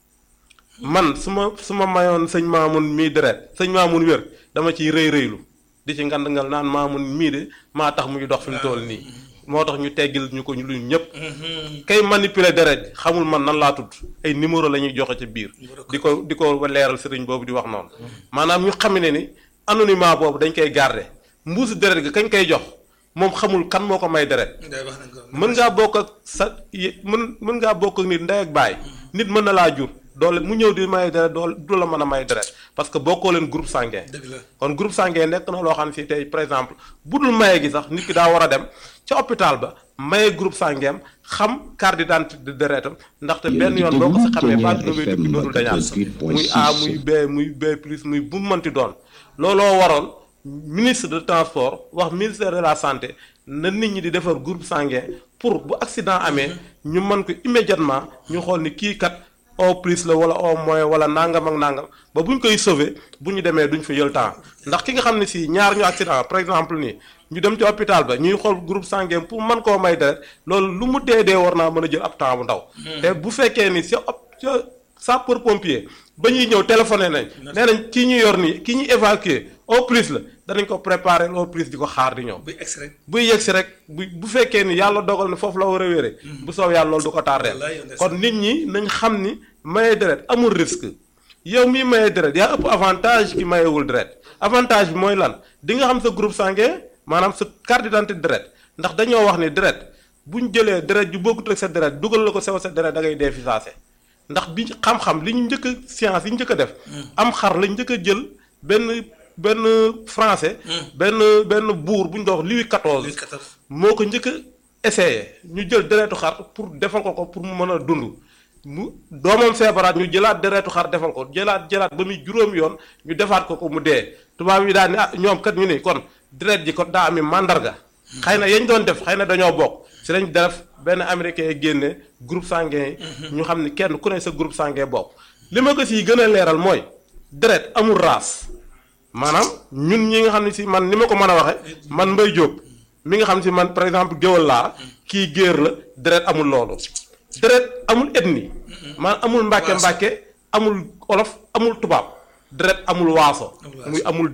man su ma su ma mayoon sëñ Maamun mii deret sëñ Maamun wér dama ciy rëy rëylu di ci ngand ngal naan Maamun mii de maa tax muy dox fi mu toll nii moo tax ñu teggil ñu ko ñu luñ ñëpp kay manipuler deret xamul man nan laa tudd ay numéro la ñuy joxe ci biir di ko di ko leeral sëriñ boobu di wax noonu maanaam ñu xam ne ni anonymat boobu dañ koy garder mbuusu deret gi kañ koy jox moom xamul kan moo ko may deret Ndeye wax nañ ko. mën ngaa bokk ak sa y- mën mën ngaa bokk ak nit ndey ak baay nit mën na laa jur doole mu ñëw di may deret doole du la mën a may deret parce que bokkoo leen groupe sanguin dëgg la. kon groupe sanguin nekk na loo xam ne si tey par exemple bu dul maye gi sax nit ki daa war a dem ca hôpital ba maye groupe sanguin xam carte d'identité de deretam ndaxte benn yoon boo ko si xamee ba dina wéy dëkk dootul dañaat muy A muy B muy B plus muy bu mu mënti doon looloo waroon ministre de transport wax ministère de la santé na nit ñi di defar groupe sanguin pour bu accident amee ñu mën ko immédiatement ñu xool ni kii kat au plus la wala au moins wala nangam ak nangam ba bu ñu koy sauver bu ñu demee duñ fa jël temps ndax ki nga xam ne si ñaar ñu accident par exemple nii ñu dem ci hôpital ba ñuy xool groupe sanguin pour mën koo may deret loolu lu mu dee dee war naa mën a jël ab temps bu ndaw. te bu fekkee ni ca op ca sapeur pompier ba ñuy ñëw téléphoné nañ. nee nañ kii ñu yor nii ki ñu évacuer au plus la danañ ko préparer au plus di ko xaar di ñëw. buy egsi rek. buy yegg si rek bu bu fekkee ni yàlla dogal na foofu la war a wéree. bu soob yàlla loolu du ko tardeel Wallaay yow ndeysaan. kon nit ñi nañ xam ni maye deret amul risque yow miy maye deret yaa ëpp avantage ki mayewul deret avantage bi mooy lan di nga xam sa groupe sanguin maanaam sa carte d'identité deret ndax dañoo wax ni deret bu ñu jëlee deret ju bokkut ak sa deret dugal la ko sew sa deret da ngay dee fi saase ndax bi xam-xam li ñu njëkk a science yi ñu njëkk a def. am xar lañ njëkk a jël benn benn français. benn benn buur bu ñu doon wax Louis XIV. Louis XIV. moo ko njëkk a essayé ñu jël deretu xar pour defal ko ko pour mu mën a dund mu doomam feebaraat ñu jëlaat deretu xar defal ko jëlaat jëlaat ba muy juróom yoon ñu defaat ko ko mu dee tubaab yi daal ni ah ñoom kat ñu ni kon deret ji kon daa ami màndarga xëy na yañ doon def xëy na dañoo bokk si lañ def benn américain yi génne groupe sanguin yi ñu xam ni kenn ku ne sa groupe sanguin bokk li ma ko siy gën a leeral mooy deret amul race maanaam ñun ñi nga xam ne si man ni ma ko mën a waxe man Mbaye Diop mi nga xam ne si man par exemple géwal laa kii géer la deret amul loolu deret amul ethnie man amul mbàkke mbàkke amul olof amul tubaab deret amul waaso muy amul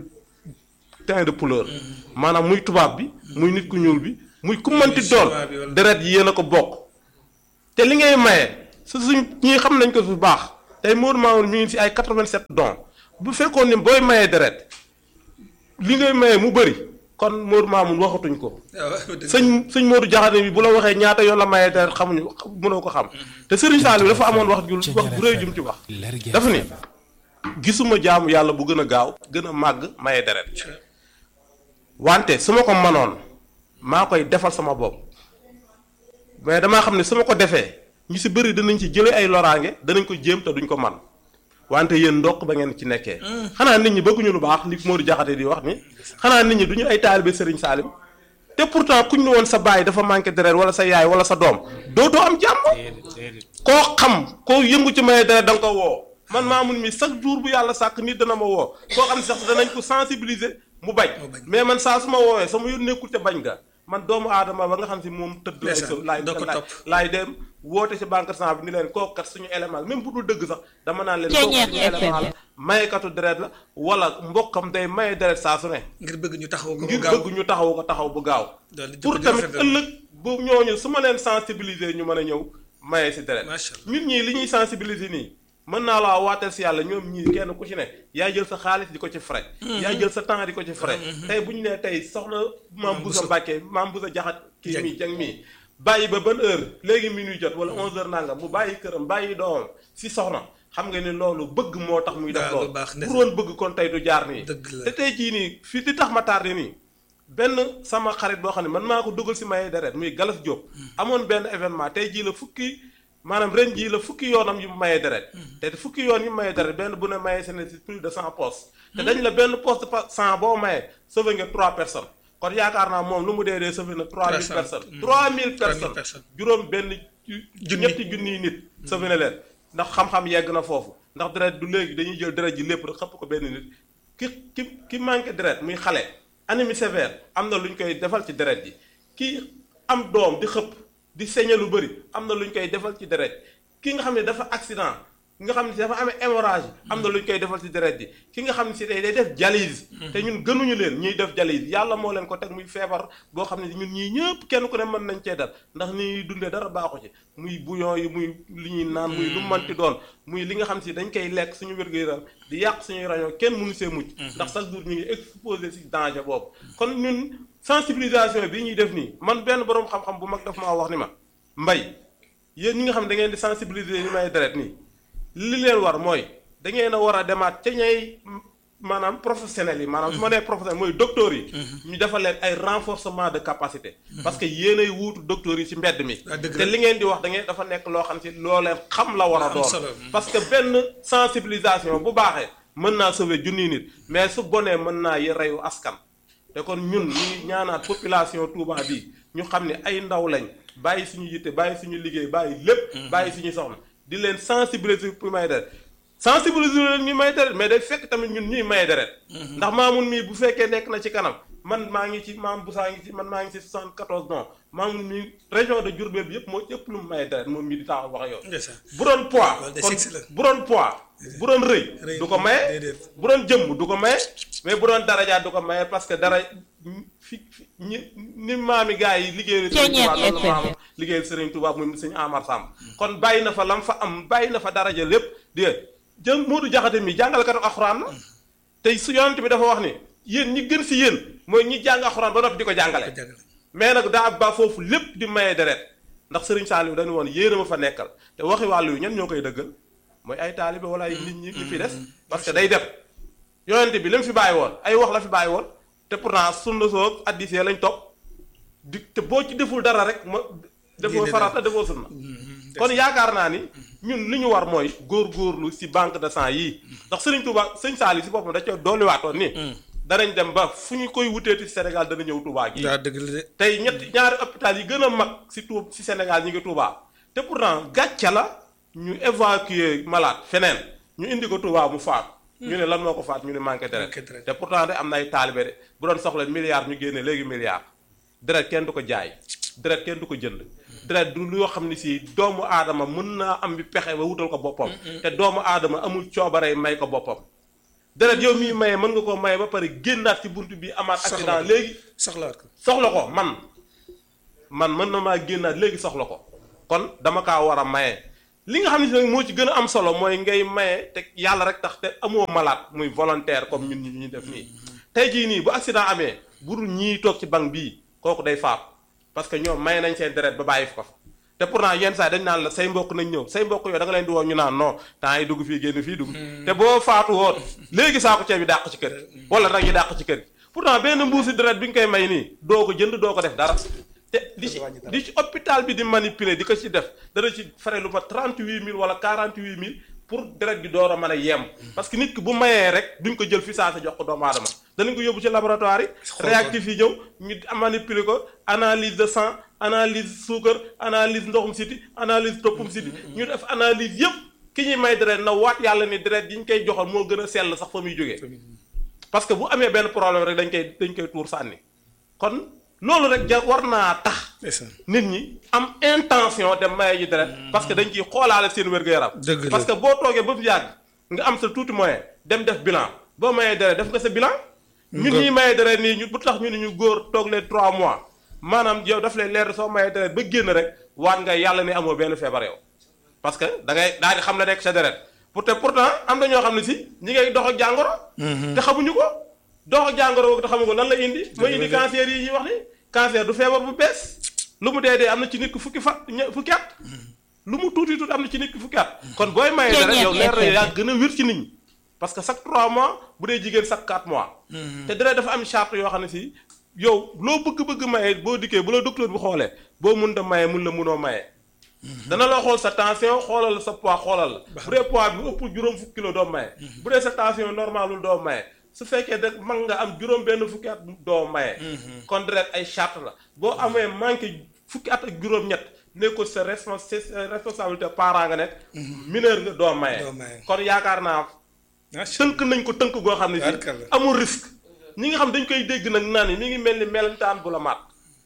teint de couleur maanaam muy tubaab bi muy nit ku ñuul bi muy ku mënti doon chinois bi wala- deret yi yéen a ko bokk te li ngay maye su suñ ñii xam nañ ko bu baax tey Modou Mamoun mi ngi si ay 87 dons bu fekkoon ni booy maye deret li ngay maye mu bëri kon Modou Mamoun waxatuñ ko sëñ sëñ Modou Jaxate bi bu la waxee ñaata yoon la maye deret xamuñu mënoo ko xam te Serigne Saliou dafa amoon wax ju wax bu rëy jum ci wax dafa ni gisuma jaamu yàlla bu gën a gaaw gën a màgg maye deret wante su ma ko manoon maa koy defal sama bopp mais damaa xam ne su ma ko defee ñu si bëri danañ ci jëlee ay loraange danañ ko jéem te duñ ko man wante yéen ndokk ba ngeen ci nekkee xanaa nit ñi bëgguñu lu baax li Modou Jaxate di wax ni xanaa nit ñi duñu ay taalibe Serigne Salim te pourtant kuñ ne woon sa baay dafa manqué deret wala sa yaay wala sa doom dootoo am jàmm koo xam koo yëngu ci maye deret da nga ko woo man Mamoun mi chaque jour bu yàlla sàkk nit dana ma woo koo xam ne sax danañ ko sensibiliser mu bañ mais man saa su ma woowee sama yoon nekkul te bañ nga man doomu aadama ba nga xam si moom tëdd lay so laay laay laay dem woote si banque sang bi ni leen kooku kat suñu élément même bu dul dëgg sax dama naan leen kooku suñu élément la mayekatu deret la wala mbokkam day maye deret saa su ne ngir bëgg ñu taxaw ko ngir bëgg ñu taxaw ko taxaw bu gaaw pour tamit ëllëg bu ñooñu su ma leen sensibiliser ñu mën a ñëw maye si deret ñun ñii li ñuy sensibiliser nii mën naa laa waateel si yàlla ñoom ñii kenn ku ci ne yaay jël sa xaalis di ko ci frais yaay jël sa temps di ko ci frais tey bu ñu nee tey soxna maam Boussa Mbàkke maam Boussa jaxat kii mii jang mii bàyyi ba ban heure léegi minuit jot wala onze heures nangam mu bàyyi këram bàyyi doomam si soxna xam nga ni loolu bëgg moo tax muy def loolu pour woon bëgg kon tey du jaar nii te tey jii nii fii di tax ma tardé nii benn sama xarit boo xam ne man maa ko dugal si maye deret muy Galas Diop amoon benn événement tey jii la fukki maanaam ren jii la fukki yoonam yu mayee deret te fukki yoon yu mayee deret benn bu ne mayee seen si plus de cent postes te dañ la benn poste cent boo mayee sauvé nga trois personnes kon yaakaar naa moom lu mu dee dee sauvé na trois mille personnes trois mille personnes juróom benn ñetti junniy nit sauvé na leen ndax xam-xam yegg na foofu ndax deret du léegi dañuy jël deret ji lépp rek xëpp ko benn nit ki ki ki manqué deret muy xale anémie sévère am na lu ñu koy defal ci deret ji ki am doom di xëpp di saigné lu bëri am na lu ñu koy defal ci deret ki nga xam ne dafa accident ki nga xam ne si dafa amee hémorragie am na lu ñu koy defal ci deret ji ki nga xam ne si day day def dialyse te ñun gënuñu leen ñuy def dialyse yàlla moo leen ko teg muy feebar boo xam ne ñun ñii ñëpp kenn ku ne mën nañ cee dal ndax ni ñuy dundee dara baaxu ci muy bouillon yi muy li ñuy naan muy lu manti doon muy li nga xam si dañ koy lekk suñu wér-gu-yaram di yàq suñuy rañoo kenn mënu see mucc ndax chaque jour ñu ngi exposé si danger boobu kon ñun sensibilisation bi ñuy def nii man benn boroom xam-xam bu mag daf maa wax ni ma mbay yéen ñi nga xam ne da ngeen di sensibiliser ñu may deret nii li leen war mooy da ngeen a war a demaat ca ñay maanaam professionnels yi maanaam su ma nee professionnel mooy docteurs yi ñu defal leen ay renforcement de capacité parce que yéenay wuutu docteurs yi ci mbedd mi te li ngeen di wax da ngeen dafa nekk loo xam ci loo leen xam la war a doon parce que benn sensibilisation bu baaxee mën naa sauver junniy nit mais su bonee mën naa y reyu askan te kon ñun ñuy ñaanaat population Touba bi ñu xam ne ay ndaw lañ bàyyi suñu yitte bàyyi suñu liggéey bàyyi lépp bàyyi suñu soxna di leen sensibiliser pour may deret sensibiliser leen ñu may deret mais day fekk tamit ñun ñuy may deret ndax maamun mii bu fekkee nekk na ci kanam man maa ngi ci maam Boussa ngi ci man maa ngi ci 74 non maamun mii région de Diourbel bi yëpp moo ëpp lu mu may deret moom mii di taxaw wax yow bu doon poids kon bu doon poids bu doon rëy du ko maye bu doon jëmm du ko maye mais bu doon daraja du ko maye parce que dara fi ñi ni maami gars yi liggéeyal Serigne Touba loolu maam liggéeyal Serigne Touba muy sëñ Amar Samb kon bàyyi na fa lam fa am bàyyi na fa daraja lépp di jëm Modou Jaxate mi jàngalkatu alxuraan la tey su yonent bi dafa wax ni yéen ñi gën si yéen mooy ñi jàng alxuraan ba noppi di ko jàngale mais nag daa ba foofu lépp di maye deret ndax Serigne Saliou dañu woon yéen a ma fa nekkal te waxi wàllu yu ñan ñoo koy dëggal mooy ay taalibe wala ay nit ñi ñi fi des parce que day def yonent bi li mu fi bàyyi woon ay wax la fi bàyyi woon te pourtant sunna soog addisee lañ topp di te boo ci deful dara rek ma defoo farata defoo sunna kon yaakaar naa ni ñun li ñu war mooy góor-góorlu si banque de sang yii ndax Serigne Touba sëñ Saliou si boppam da ca dolliwaatoon ni danañ dem ba fu ñu koy wuteeti si Sénégal dana ñëw Touba gi tey ñetti ñaari hôpital yi gën a mag si tu si Sénégal ñi ngi Touba te pourtant gàcca la ñu évacuer malade feneen ñu indi ko Touba mu faatu ñu ne lan moo ko faat ñu ne manqué deret te pourtant de am na ay taalibe de bu doon soxla milliard ñu génne léegi milliard deret kenn du ko jaay deret kenn du ko jënd deret du loo xam ne si doomu aadama mën naa am bi pexe ba wutal ko boppam te doomu aadama amul coobaree may ko boppam deret yow miy maye mën nga koo maye ba pare génnaat ci bunt bi amaat accident léegi soxlaat ko soxla ko man man mën na maa génnaat léegi soxla ko kon dama kaa war a maye li nga xam ne si nag moo ci gën a am solo mooy ngay maye te yàlla rek tax te amoo malade muy volontaire comme ñun ñi ñu def nii tey jii nii bu accident amee bu dul ñii toog ci banc bii kooku day faatu parce que ñoom maye nañ seen deret ba bàyyi ko fa te pourtant yenn saa dañ naan la say mbokk nañ ñëw say mbokk yooyu da nga leen di woo ñu naan non temps yi dugg fii génn fii dugg te boo faatu woon léegi saako ceeb yi dàq ci kër wala nag yi dàq ci kër pourtant benn mbuusi deret bi nga koy may nii doo ko jënd doo ko def dara te li ci li ci hôpital bi di manipuler di ko ci def dana ci fare lu ma 38000 wala 48000 pour deret gi door a mën a yem parce que nit ki bu mayee rek duñ ko jël fi saa sa jox ko doomu aadama danañ ko yóbbu ci laboratoire yi réactif yi ñëw ñu manipuler ko analyse de sang analyse suukar analyse ndoxum siti analyse toppum siti ñu def analyse yëpp ki ñuy may deret na waat yàlla ni deret yi ñu koy joxal moo gën a sell sax fa muy jógee parce que bu amee benn problème rek dañ koy dañ koy tuur sànni kon loolu rek ja war naa tax nit ñi am intention dem maye ji deret parce que dañ ciy xoolaale seen wér-gu-yaram Dëgg la. parce que boo toogee ba mu yàgg nga am sa tuuti moyen dem def bilan boo mayee deret def nga sa bilan ñun ñuy mayee deret nii ñu bu tax ñu ne ñu góor toog leen 3 mois maanaam yow daf lay leer soo mayee deret ba génn rek waat nga yàlla ne amoo benn feebar yow parce que da ngay daal di xam la nekk sa deret pour te pourtant am na ñoo xam ne si ñi ngay dox ak jàngoro te xamuñu ko dox ak jàngoro boobu te xamuñu ko lan la indi mooy indi cancer yi ñuy wax ni cancer du feebar bu bees lu mu dee dee am na ci nit ki fukki fa ñe- fukki at lu mu tuuti tuuti am na ci nit ki fukki at kon booy mayee deret yow leer na yaa gën a wér ci nit ñi parce que chaque 3 mois bu dee jigéen chaque 4 mois te deret dafa am charte yoo xam ne si yow loo bëgg-bëgg maye boo dikkee bu la docteur bu xoolee boo mun da maye mun la munoo maye dana la xool sa tension xoolal la sa poids xoolal la bu dee poids bi ëpp juróom fukki kilo doo maye bu dee sa tension normalul doo maye su fekkee da mag nga am juróom benn fukki at doo maye kon deret ay charte la boo amee manqué fukki at ak juróom-ñett nekkul sa respons sa responsabilité parent nga nekk mineur nga doo maye Doo maye. kon yaakaar naa tënk nañ ko tënk goo xam ne si Barkalla. amul risque ñi nga xam dañ koy dégg nag naan mi ngi mel ni melentaan bu la maat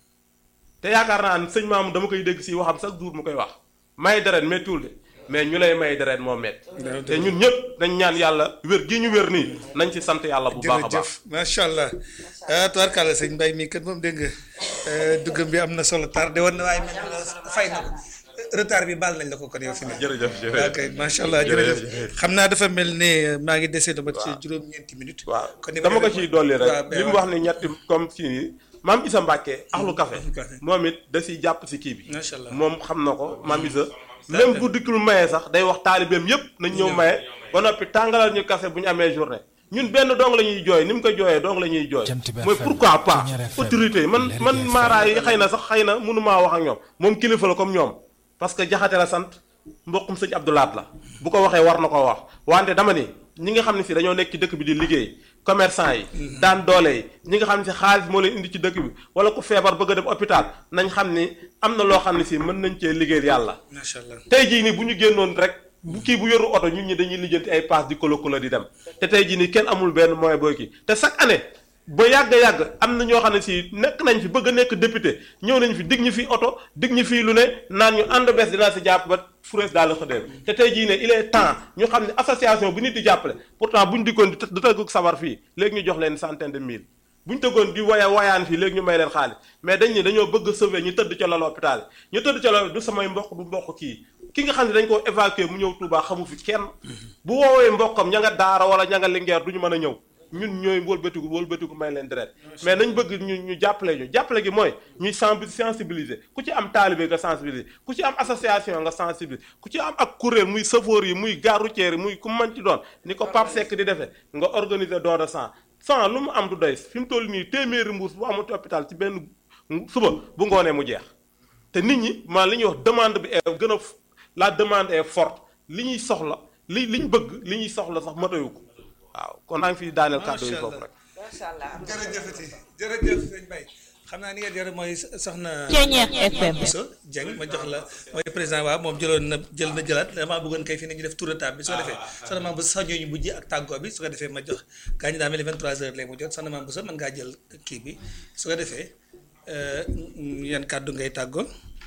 te yaakaar naa ne sëñ maam dama koy dégg si waxam chaque jour mu koy wax may deret méttiwul de mais ñu lay may deret moo métti te ñun ñëpp dañ ñaan yàlla wér gi ñu wér nii nañ ci sant yàlla bu baax a baax jërëjëf macha allah ah tubaarkàlla sëñ Mbaye mii kat moom dégg nga eh, duggam bi am na solo tardé woon na waaye mel na fay na ko retard bi baal nañ la ko kon yow fi ne. jërëjëf ok macha allah jërëjëf. jërëjëf xam naa dafa mel ne maa ngi dese dama ci juróom-ñeenti minutes. waaw kon ni ma dama ko defee ciy dolli waaw, rek li mu wax ni ñetti comme si nii maam Isa Mbàkke axlu café café. moom it da siy jàpp si kii bi Macha allah. moom xam na ko maam Isa même bu dikkul maye sax day wax taalibeem yépp nañ ñëw maye ba noppi tàngalal ñu café bu ñu amee journée ñun benn dong la ñuy jooy ni mu ko jooyee dong la ñuy jooy Jant bi mooy FM, pourquoi pas Pionnier FM, autorité yi man man Lergui FM. maaraay yi xëy na sax xëy na mënumaa wax ak ñoom moom kilifa la comme ñoom parce que jaxate la sant mbokkum sëñ Abdoulaat la bu ko waxee war na ko wax wante dama ni ñi nga xam ne si dañoo nekk ci dëkk bi di liggéey commerçant yi daan doole yi ñi nga xam ne si xaalis moo leen indi ci dëkk bi wala ku feebar bëgg a dem hôpital nañ xam ni am na loo xam ne si mën nañ cee liggéeyal yàlla macha allah. tey jii nii bu ñu génnoon rek bu kii bu yoru oto ñun ñi dañuy lijjanti ay paas di kolo kolo di dem te tey jii nii kenn amul benn moyen booy kii te chaque année ba yàgg yàgg am na ñoo xam ne si nekk nañ fi bëgg a nekk député ñëw nañ fi dig ñu fi oto dig ñu fii lu ne naan ñu ànd bés dinaa si jàpp ba furees daal la xëdéem te tey jii ne il est temps ñu xam ne association bu nit di jàppale pourtant bu ñu dikkoon di të- di tëgg sabar fii léegi ñu jox leen centaine de mille bu ñu tëggoon di waya wayaan fii léegi ñu may leen xaalis mais dañ ne dañoo bëgg a sauver ñu tëdd ca lal hôpital yi ñu tëdd ca lal du samay mbokk du mbokk kii ki nga xam ne dañ koo évacuer mu ñëw Touba xamu fi kenn bu woowee mbokkam ña nga daara wala ña nga lingeer du ñu mën a ñëw ñun ñooy wëlbatiku wëlbatiku may leen deret mais nañ bëgg ñu ñu jàppale ñu jàppale gi mooy ñuy senbi sensibiliser ku ci am taalibe nga sensibiliser ku ci am association nga sensibiliser ku ci am ak kuréel muy safoor yi muy gare routière yi muy ku mën ci doon ni ko Pape Seck di defee nga organiser don de sang sang lu mu am du doy fi mu toll nii téeméeri mbuus bu amut hôpital ci benn suba bu ngoonee mu jeex te nit ñi maa li ñuy wax demande bi est gën a f- la demande est forte li ñuy soxla li li ñu bëgg li ñuy soxla sax matayu ko waaw kon naa ngi fi daaneel kàddu yi Macha foofu Allah. rek macha allah am na jërëjëfati jërëjëf sëñ Mbaye xam naa ni nga jërë mooy soxna Pionnier FM. Bousso Dieng ma jox la mooy président waaw moom jëloon na jël na jëlaat damaa bëggoon kay fi ne ñu def tour de table bi su ko defee soxna maam Bousso sax ñooñu mujj ak tàggoo bi su ko defee ma jox gaa ñi daa mel ni 23 heures lay mu jot soxna maam Bousso mën ngaa jël kii bi su ko defee euh, yan kàddu ngay tàggoo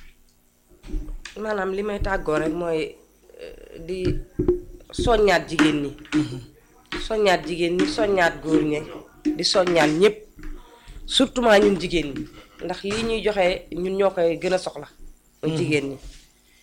maanaam li may tàggoo rek mooy euh, di soññaat jigéen ñi soññaat jigéen ñi soññaat góor ñi di soññaat ñëpp surtout maa ñun jigéen ñi ndax lii ñuy joxe ñun ñoo koy gën a soxla mooy jigéen ñi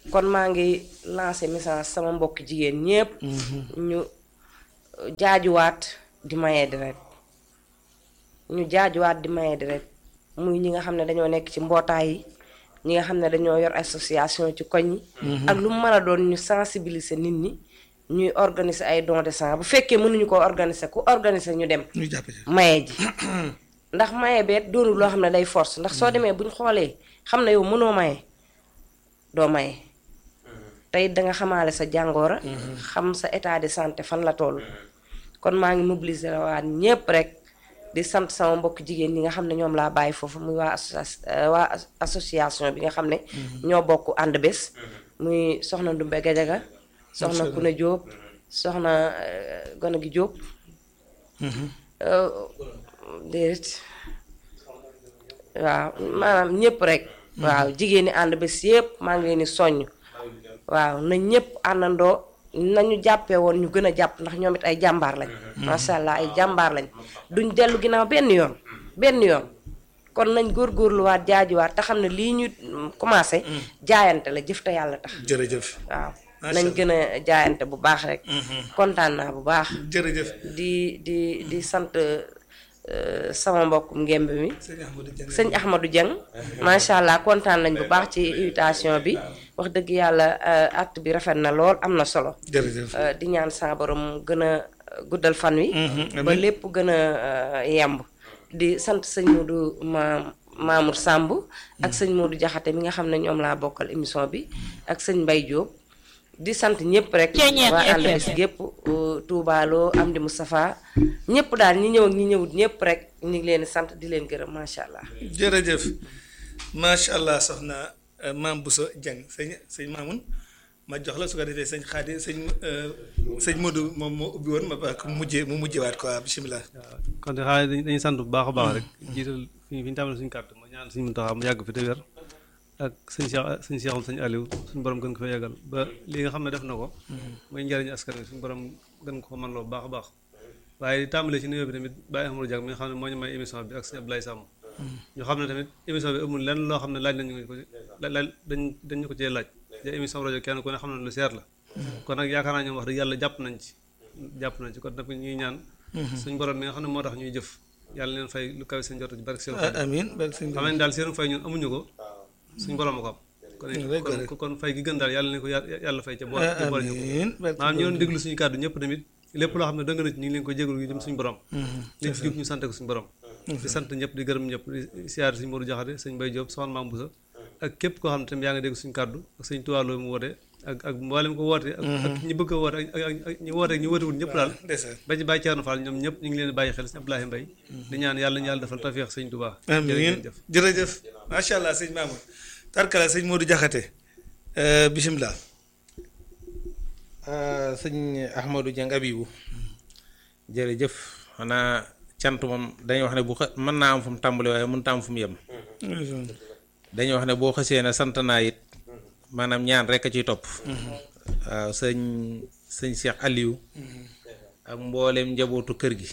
kon maa ngi lancé message sama mbokk jigéen ñépp ñu jaajuwaat di maye deret ñu jaajuwaat di maye deret muy ñi nga xam ne dañoo nekk ci mbootaay yi ñi nga xam ne dañoo yor association ci koñ yi ak lu mu mën a doon ñu sensibiliser nit ñi ñuy organiser ay don de sang bu fekkee mënuñu ko organiser ku organiser ñu dem ñu jàpp ci maye ji ndax maye beet doonul loo xam ne day force ndax soo demee buñ xoolee xam ne yow mënoo maye doo maye tey danga xamaale sa jàngoora xam sa état de santé fan la toll kon maa ngi mobiliser waat ñépp rek di sant sama mbokk jigéen ñi nga xam ne ñoom laa bàyyi foofu muy waa associa- euh, waa as- association bi nga xam ne ñoo bokk ànd bés muy soxna Ndumbe Gajaga soxna Kuna Jóob soxna euh, Gona gi Jóob Euh, déedéet waaw maanaam ñëpp rek waaw jigéen ñi ànd bés yëpp maa ngi leen di soññ waaw na ñëpp àndandoo nañu jàppee woon ñu gën a jàpp ndax ñoom it ay jàmbaar lañ macha allah ay jàmbaar lañ duñ dellu ginnaaw benn yoon benn yoon kon nañ góorgóorluwaat jaajuwaat te xam ne lii ñu mm, commencé jaayante la jëf te yàlla tax jërëjëf waaw Macha nañ Allah. gën a jaayante bu baax rek kontaan naa bu baax jërëjëf di di di sant euh, sama mbokkum ngemb mi sëñ Ahmadou Dieng sëñ Ahmadou Dieng macha allah kontaan nañ bu baax ci invitation bi wax dëgg yàlla euh, acte bi rafet na lool am na solo jërëjëf Euh, di ñaan sa borom gën a guddal fan wi ba lépp gën a euh, yemb di sant sëñ Modou ma Mamour Samb ak sëñ Modou Jaxate mi nga xam ne ñoom laa bokkal émission bi ak sëñ Mbay Diop di sant ñëpp rek waa ànd bis gépp euh, Touba Lo Amdi Moustapha ñëpp daal ñi ñëw ak ñi ñëwut ñëpp rek ñu ngi leen di sant di leen gërëm macha allah jërëjëf macha allah soxna euh, maam Bousso Dieng sëñ sëñ Mamoun ma jox la su ko defee sëñ Xaadi sëñ euh, sëñ Modou moom moo ubbi woon ma ba ko mujjee mu mujjewaat quoi bisimilah. kon de xaaral dañuy dañuy sant bu baax a baax rek jiital fi fi ñu tàmbalee suñu kàddu ma ñaan suñu Muntaxa mu yàgg fi te wér ak sëñ Cheikh sëñ Cheikhum sëñ Aliou suñu borom gën ko fa yàggal ba li nga xam ne def na ko mooy njariñu askan wi suñu borom gën ko man loo bu baax a baax waaye di tàmbalee ci nuyoo bi tamit Baye Amadou Diak mi nga xam ne moo ñu may émission bi ak sëñ Abdoulaye Samb ñu xam ne tamit émission bi amul lenn loo xam ne laaj nañu ko ci la laaj dañ dañu ko cee laaj te émission rajo kenn ku ne xam ne lu seer la kon nag yaakaar naa ñoom wax dëgg yàlla jàpp nañ ci jàpp nañ ci kon nag ñuy ñaan suñu borom mi nga xam ne moo tax ñuy jëf yàlla leen fay lu kawe seen jot ci barke seen ah amiin barke sëñ xam nañ daal seen fay ñun amuñu ko suñu borom a ko am kon kon kon fay gi gën daal yàlla leen ko yà- yàlla fay ca bool ca bool ñu ko amiin barke maanaam ñu doon déglu suñu kàddu ñëpp tamit lépp loo xam ne dëng na ci ñu ngi leen ko jégalu yu jëm suñu borom li ci jub ñu sant ko suñu borom di sant ñëpp di gërëm ñëpp di siyaar suñu Modou Jaxate sëñ Bay Diop soxna Maam Boussa ak képp koo xam ne tamit yaa ngi dégg suñu kàddu ak sëñ tuwaaloo mu woote ak ak mboolem ko woote ak ak ñi bëgg a woote ak ak ak ñi woote ak ñi wootewul ñëpp daal ndeysaan ba ci Baye Thierno Fall ñoom ñëpp ñu ngi leen di bàyyi xel sëñ Abdoulaye Mbaye di ñaan yàlla ñu yàlla defal tawfeex sëñ Touba amiin jërëjëf jërëjëf macha allah sëñ Mamoun tarkala sëñ Modou Diakhaté euh, bisimilah. sëñ Ahmadou Dieng Abibou jërëjëf xanaa cant moom dañuy wax ne bu xa mën naa am fu mu tàmbali waaye mënut a am fu mu yem dañuy wax ne boo xësee ne sant naa it maanaam ñaan rek a ciy topp waaw sëñ sëñ Cheikh Aliou ak mbooleem njabootu kër gi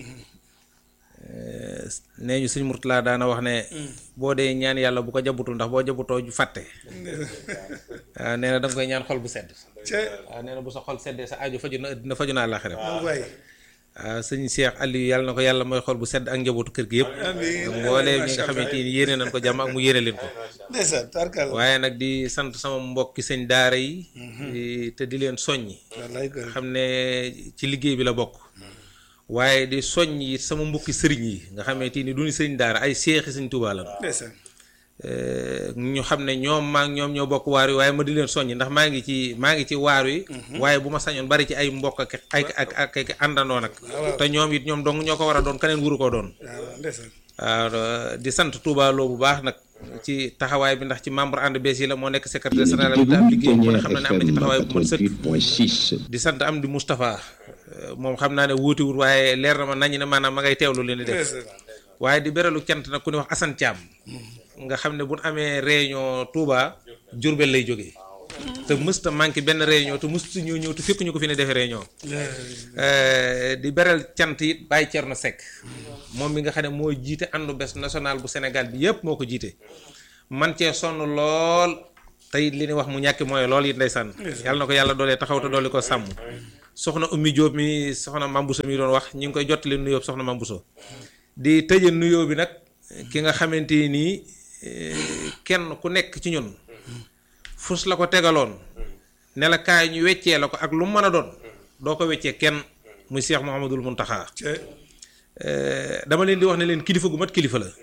Eh, nee ñu sëñ Murtala daana wax ne boo dee ñaan yàlla bu ko jabutul ndax boo jabutoo ju fàtte waaw nee na da nga koy ñaan xol bu sedd ca waaw nee na bu sa xol seddee sa aju faju na àddina faju naa àllaaxira waay waaw sëñ Cheikh Aliou yàlla na ko yàlla mooy xol bu sedd ak njabootu kër gi yëpp amiin mbooleem ñi nga xamante ni yéene nañ ko jàmm ak mu yéene leen ko ndeysaan tarkala waaye nag di sant sama mbokki sëñ daara yi di- te di leen soññi wallaay ko xam ne ci liggéey bi la bokk waaye di soññ it sama mbokki sëriñ yi nga xamante ni du ñu sëriñ daara ay seexi sëñ Tuubaa la ndeysaan ñu xam ne ñoom maa ngi ñoom ñoo bokk waar wi waaye ma di leen soññi ndax maa ngi ci maa ngi ci waar wi waaye bu ma sañoon bari ci ay mbokk ak ay ak ak ak àndandoo nag te ñoom it ñoom dong ñoo ko war a doon keneen wuru koo doon waaw ndeysaan waaw di sant Touba Lo bu baax nag ci taxawaay bi ndax ci membre ànd bees yi la moo nekk secrétaire général bi am liggéey bu ne xam na ne am na ci taxawaay bu mat sëkk di sant am di Moustapha euh, moom xam naa ne wuutiwul waaye leer na ma nañu ne maanaam ma ngay teewlu leen di def ndeysaan waaye di beralu cant nag ku ne wax Assane Thiam nga xam ne bu ñu amee réunion Touba Diourbel lay jógee te mësta manqué benn réunion te mësta ñoo ñëw te fekk ñu ko fi ne defee réunion Euh, di beral cant it Baye Thierno Seck moom mi nga xam ne moo jiite àndu bés national bu Sénégal bi yépp moo ko jiite man cee sonn lool tey li ni wax mu ñàkki mooy lool it ndeysaan yàlla na ko yàlla doolee taxaw te doole ko sàmm soxna ummi Diop mi soxna Mambuso mi doon wax ñi ngi koy jottali nuyoo soxna Mambuso di tëje nuyoo bi nag ki nga xamante nii kenn ku nekk ci ñun fus la ko tegaloon ne la kaay ñu weccee la ko ak lu mu mën a doon doo ko weccee kenn muy Cheikh Mouhamadul Muntaxa dama leen di wax ne leen kilifa gu mat kilifa la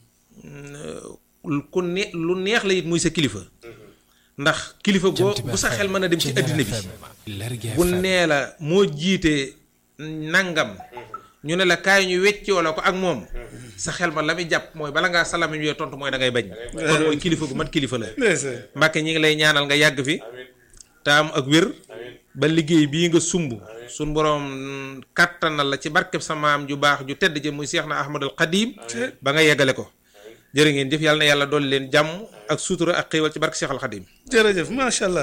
ku ne lu neex la it muy sa kilifa ndax kilifa goo bu sa xel mën a dem ci àddina bi bu nee la moo jiite nangam ñu ne la kaay ñu weccoo la ko ak moom sa xel ma la muy jàpp mooy bala ngaa salami ñu tontu mooy da ngay bañ kon mooy kilifa gu mat kilifa la Mbàkke ñi ngi lay ñaanal nga yàgg fi te am ak wér ba liggéey bii nga sumb suñ boroom kàttanal la ci barkeb sa maam ju baax ju tedd ji muy Seex na Ahmadul Xadim ba nga yeggale ko jërë ngeen jëf yàlla na yàlla dolli leen jàmm ak suutura ak xéewal ci barke Seex al Xadim jërëjëf macha allah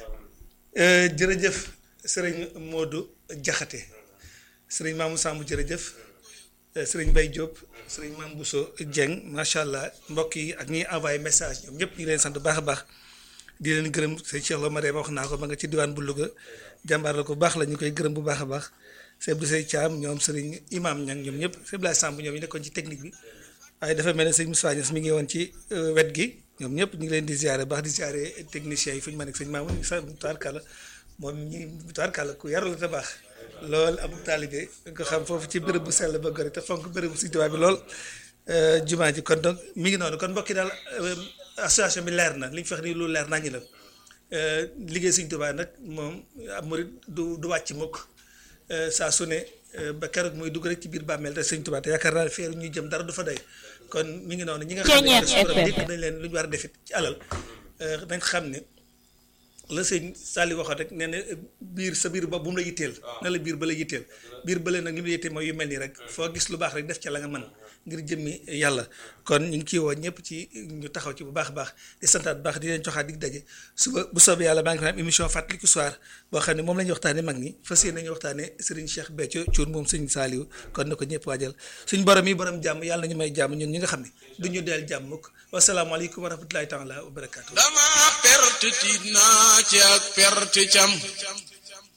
jërëjëf sëriñ Modou Jaxate sëriñ Mamou Samb jërëjëf sëriñ Mbaye Diop sëriñ Mame Bousso Dieng macha allah mbokk yi ak ñiy envoyé message ñoom ñëpp ñu leen sant bu baax a baax di leen gërëm sëñ Cheikh Lo Marème wax naa ko ma nga ci diwaan bu Louga jàmbaar la ko baax la ñu koy gërëm bu baax a baax sëñ Abdou Sey Thiam ñoom sëriñ Imam Ñang ñoom ñëpp sëñ Blaye Samb ñoom ñu nekkoon ci technique bi waaye dafa mel ne sëñ Moussa Niass mi ngi woon ci wet gi ñoom ñëpp ñu ngi leen di ziare baax di ziare techniciens yi fu ñu mën ak sëñ Mamoun sa tubaarkàlla moom ñi tubaarkàlla ku yaru la te baax lool am taalibe nga xam foofu ci bërëb bu sell ba gore te fonk bërëb bu Sëñ Tuubaa bi lool jumaa ji kon donc mi ngi noonu kon mbokki daal association bi leer na li ñu fex ni lu leer nañu la liggéey Sëñ Tuubaa nag moom ab murit du du wàcc mukk saa su ne ba keroog muy dugg rek ci biir bàmmeel te Sëñ Tuubaa te yaakaar naa feeru ñuy jëm dara du fa doy kon mi ngi noonu ñi nga xam ne suñu borom dénk nañ leen lu ñu war a defit ci alal nañ xam ne la sëñ Sali waxoon rek nee na biir sa biir ba bu mu la yitteel na la biir ba la yitteel biir ba leen nag li mu la yitteel mooy yu mel nii rek foo gis lu baax rek def ca la nga mën ngir jëmmi yàlla kon ñu ngi ciy woo ñëpp ci ñu taxaw ci bu baax a baax di santaat bu baax di leen joxaat dig daje suba bu soobee yàlla baa ngi fa am émission fàttaliku soir boo xam ne moom la ñuy waxtaane mag ñi fas yéene nañu waxtaane Serigne Cheikh Béthio Thioune moom sëñ Saliou kon na ko ñëpp waajal suñ borom yi borom jàmm yàlla nañu may jàmm ñun ñi nga xam ne du ñu deel jàmm mukk wasalaamaaleykum wa rahmatulahi taala wa barakaatu dama perte tiit naa ci ak perte cam